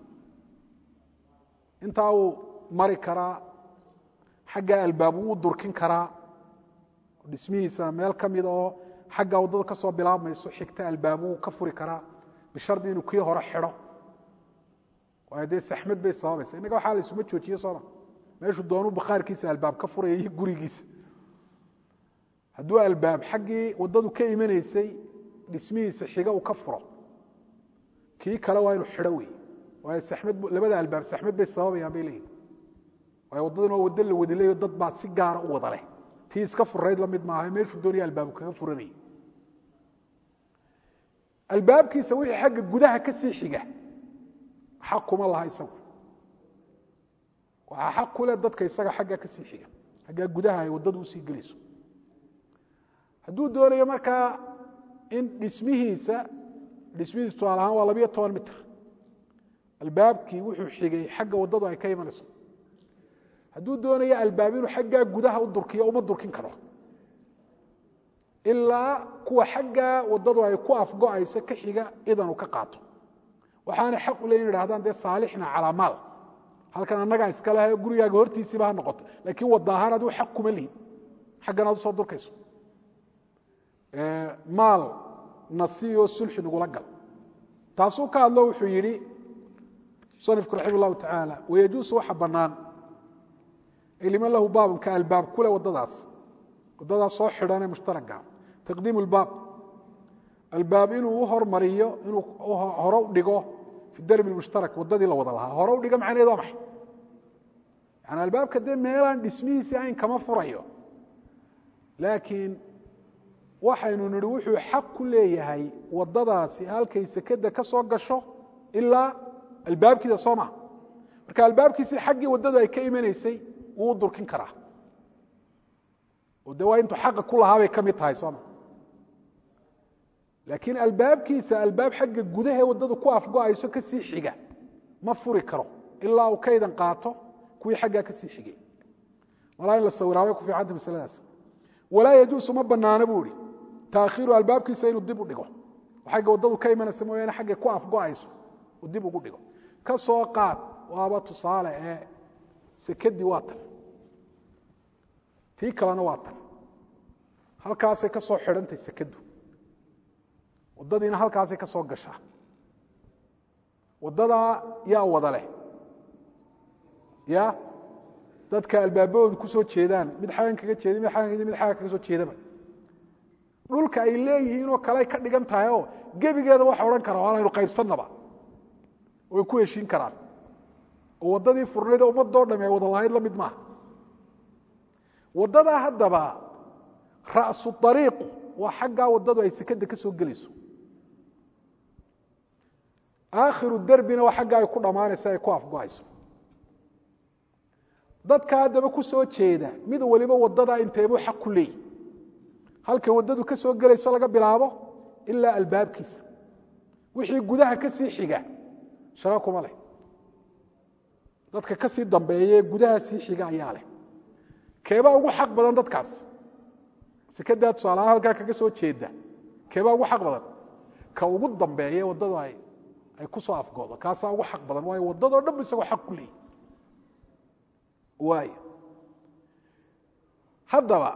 intaa uu mari karaa xaggaa albaab wuu durkin karaa dhismihiisa meel ka mida oo xaggaa waddada ka soo bilaabmayso xigta albaab wuu ka furi karaa bishardi inuu kii hore xidho waayo dee saxmad bay sababaysa innaga waxaa la isuma joojiye sooma meeshuu doonuu bakhaarkiisa albaab ka furaya iyo gurigiisa hadduu albaab xaggii waddadu ka imanaysay dhismihiisa xiga uu ka furo kii kale waa inuu xidho wey waayo saxmad labada albaab saxmad bay sababayaan bay leeyihin waayo waddadan waa waddo la wadilayo dad baa si gaara u wada leh tii iska furayd la mid maaha meeshuu doonaya albaabu kaga furanayay albaabkiisa wixii xagga gudaha ka sii xiga xaq kuma laha isagu waxaa xaq ku leh dadka isaga xagga ka sii xiga xaggaa gudaha ay waddadu usii gelayso hadduu doonayo markaa in dhismihiisa dhismihiisa tusaal ahaan waa labiyo toban mitr albaabkii wuxuu xigay xagga waddadu ay ka imanayso hadduu doonayo albaab inuu xaggaa gudaha u durkiyo uma durkin karo ilaa kuwa xaggaa waddadu ay ku afgo-ayso ka xiga idan uu ka qaato waxaanay xaq u leyin idhahdaan dee saalixna calaa maal halkan annagaa iska leha gurigaaga hortiisiiba ha noqoto laakiin wadda ahaan adigu xaq kuma lihid xaggan aad usoo durkayso maal nasiyo sulxi nagula gal taasuu ka hadlo wuxuu yidhi musanifku raxima llahu tacaala wayajuusu waxa bannaan ay liman lahu baabun ka albaab kule waddadaas waddadaas soo xidhanee mushtaraga taqdiimu lbaab albaab inuu u hormariyo inuu hore u dhigo fi darbi mushtarak waddadii la wada lahaa hore u dhigo macnaheed waa maxay yani albaabka dee meelaan dhismihiisii ayn kama furayo laakiin waxaynu nihi wuxuu xaq ku leeyahay waddadaasi halkay sekeda ka soo gasho ilaa albaabkiida soo maa marka albaabkiisii xaggii waddadu ay ka imanaysay wuu u durkin karaa oo de waa intuu xaqa ku lahaabay ka mid tahay sooma laakiin albaabkiisa albaab xagga gudahe waddadu ku afgo-ayso ka sii xiga ma furi karo ilaa uu kaydan qaato kuwii xaggaa ka sii xigay malaa in la sawiraabay ku fiicanta masaladaas walaa yajuusu ma banaana buu ihi taakhiiru albaabkiisa inuu dib u dhigo xagga waddadu ka imanaysa mooyaane xaggay ku afgo-ayso uu dib ugu dhigo ka soo qaad waaba tusaale ee sekadii waa tan tii kalena waa tan halkaasay ka soo xidhantay sekadu waddadiina halkaasay ka soo gashaa waddadaa yaa wada leh ya dadka albaabahooda ku soo jeedaan mid xagan kaga jeeda mid agan mid xagan kaga soo jeedaba dhulka ay leeyihiinoo kale ay ka dhigan tahay oo gebigeeda waxa odhan kara waanaynu qaybsannaba way ku heshiin karaan oo waddadii furnayd oo ummadoo dhami ay wada lahayd la mid maaha waddadaa haddaba ra'su ariiqu waa xaggaa waddadu ay sekada ka soo gelayso aakhiru derbina waa xaggaa ay ku dhammaanaysa ay ku afgo-ayso dadka haddaba ku soo jeeda mid waliba waddadaa inteebuu xaq ku leeyi halkay waddadu ka soo gelayso laga bilaabo ilaa albaabkiisa wixii gudaha ka sii xiga shaqa kuma leh dadka ka sii dambeeya ee gudaha sii xiga ayaa leh keebaa ugu xaq badan dadkaas sekadaa tusaalahaan halkaa kaga soo jeeda keebaa ugu xaq badan ka ugu dambeeye waddadu ay ay ku soo afgoodo kaasaa ugu xaq badan waayo waddadoo dhan bu isagoo xaq ku leeyi waay haddaba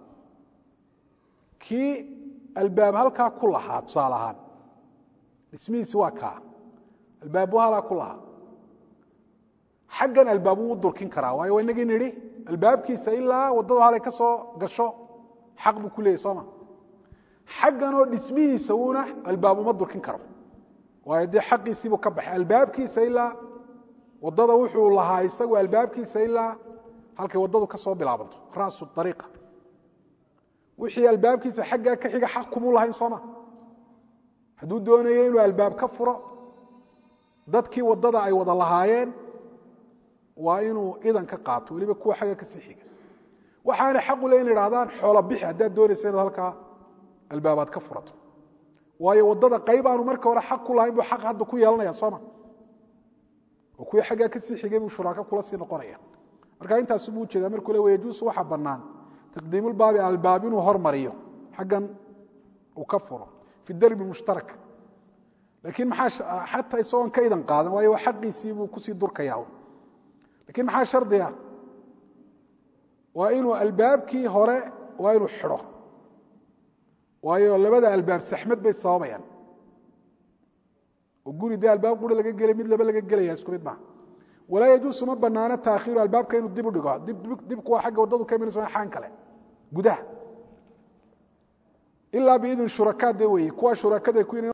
kii albaab halkaa ku lahaa tusaale ahaan dhismihiisi waa kaa albaabu halaa ku lahaa xaggan albaab wuu durkin karaa waayo waa inagii nidhi albaabkiisa ilaa waddadu halay ka soo gasho xaq buu ku leeyay sooma xagganoo dhismihiisa uuna albaab uma durkin karo waayo dee xaqiisiibuu ka baxay albaabkiisa ilaa waddada wuxuu lahaa isagu albaabkiisa ilaa halkay waddadu ka soo bilaabanto ra'su ariiqa wixii albaabkiisa xaggaa ka xiga xaq kumuu lahayn sooma hadduu doonayo inuu albaab ka furo dadkii waddada ay wada lahaayeen waa inuu idan ka qaato weliba kuwa xagga kasii xiga waxaana xaqu le in idhahdaan xoola bixi haddaad doonaysa inaad halkaa albaabaad ka furato waayo waddada qayb aanu marka hore xaq ku lahayn buu xaq hadda ku yeelanaya sooma oo kuwii xaggaa kasii xigay buu shuraako kula sii noqonaya marka intaasu buu ujeedaa markuu le wayajuusu waxaa bannaan taqdiimulbaabi albaab inuu hormariyo xaggan uu ka furo fi darbi mushtarak laakiin maxaa xataa isagoon ka idan qaadan waayo waa xaqiisii buu kusii durkaya lakiin maxaa shardiga waa inuu albaabkii hore waa inuu xidho waayo labada albaab saxmad bay sababayaan oo guri dee albaab qura laga gelay mid laba laga gelaya isku mid maaha walaa yajuusu ma banaano taakhiiru albaabka inuu dib u dhigo dibku waa xagga waddadu ka imanaysa xaan kale gudaha ilaa biidin shurakaad de weeye kuwa shurakada ku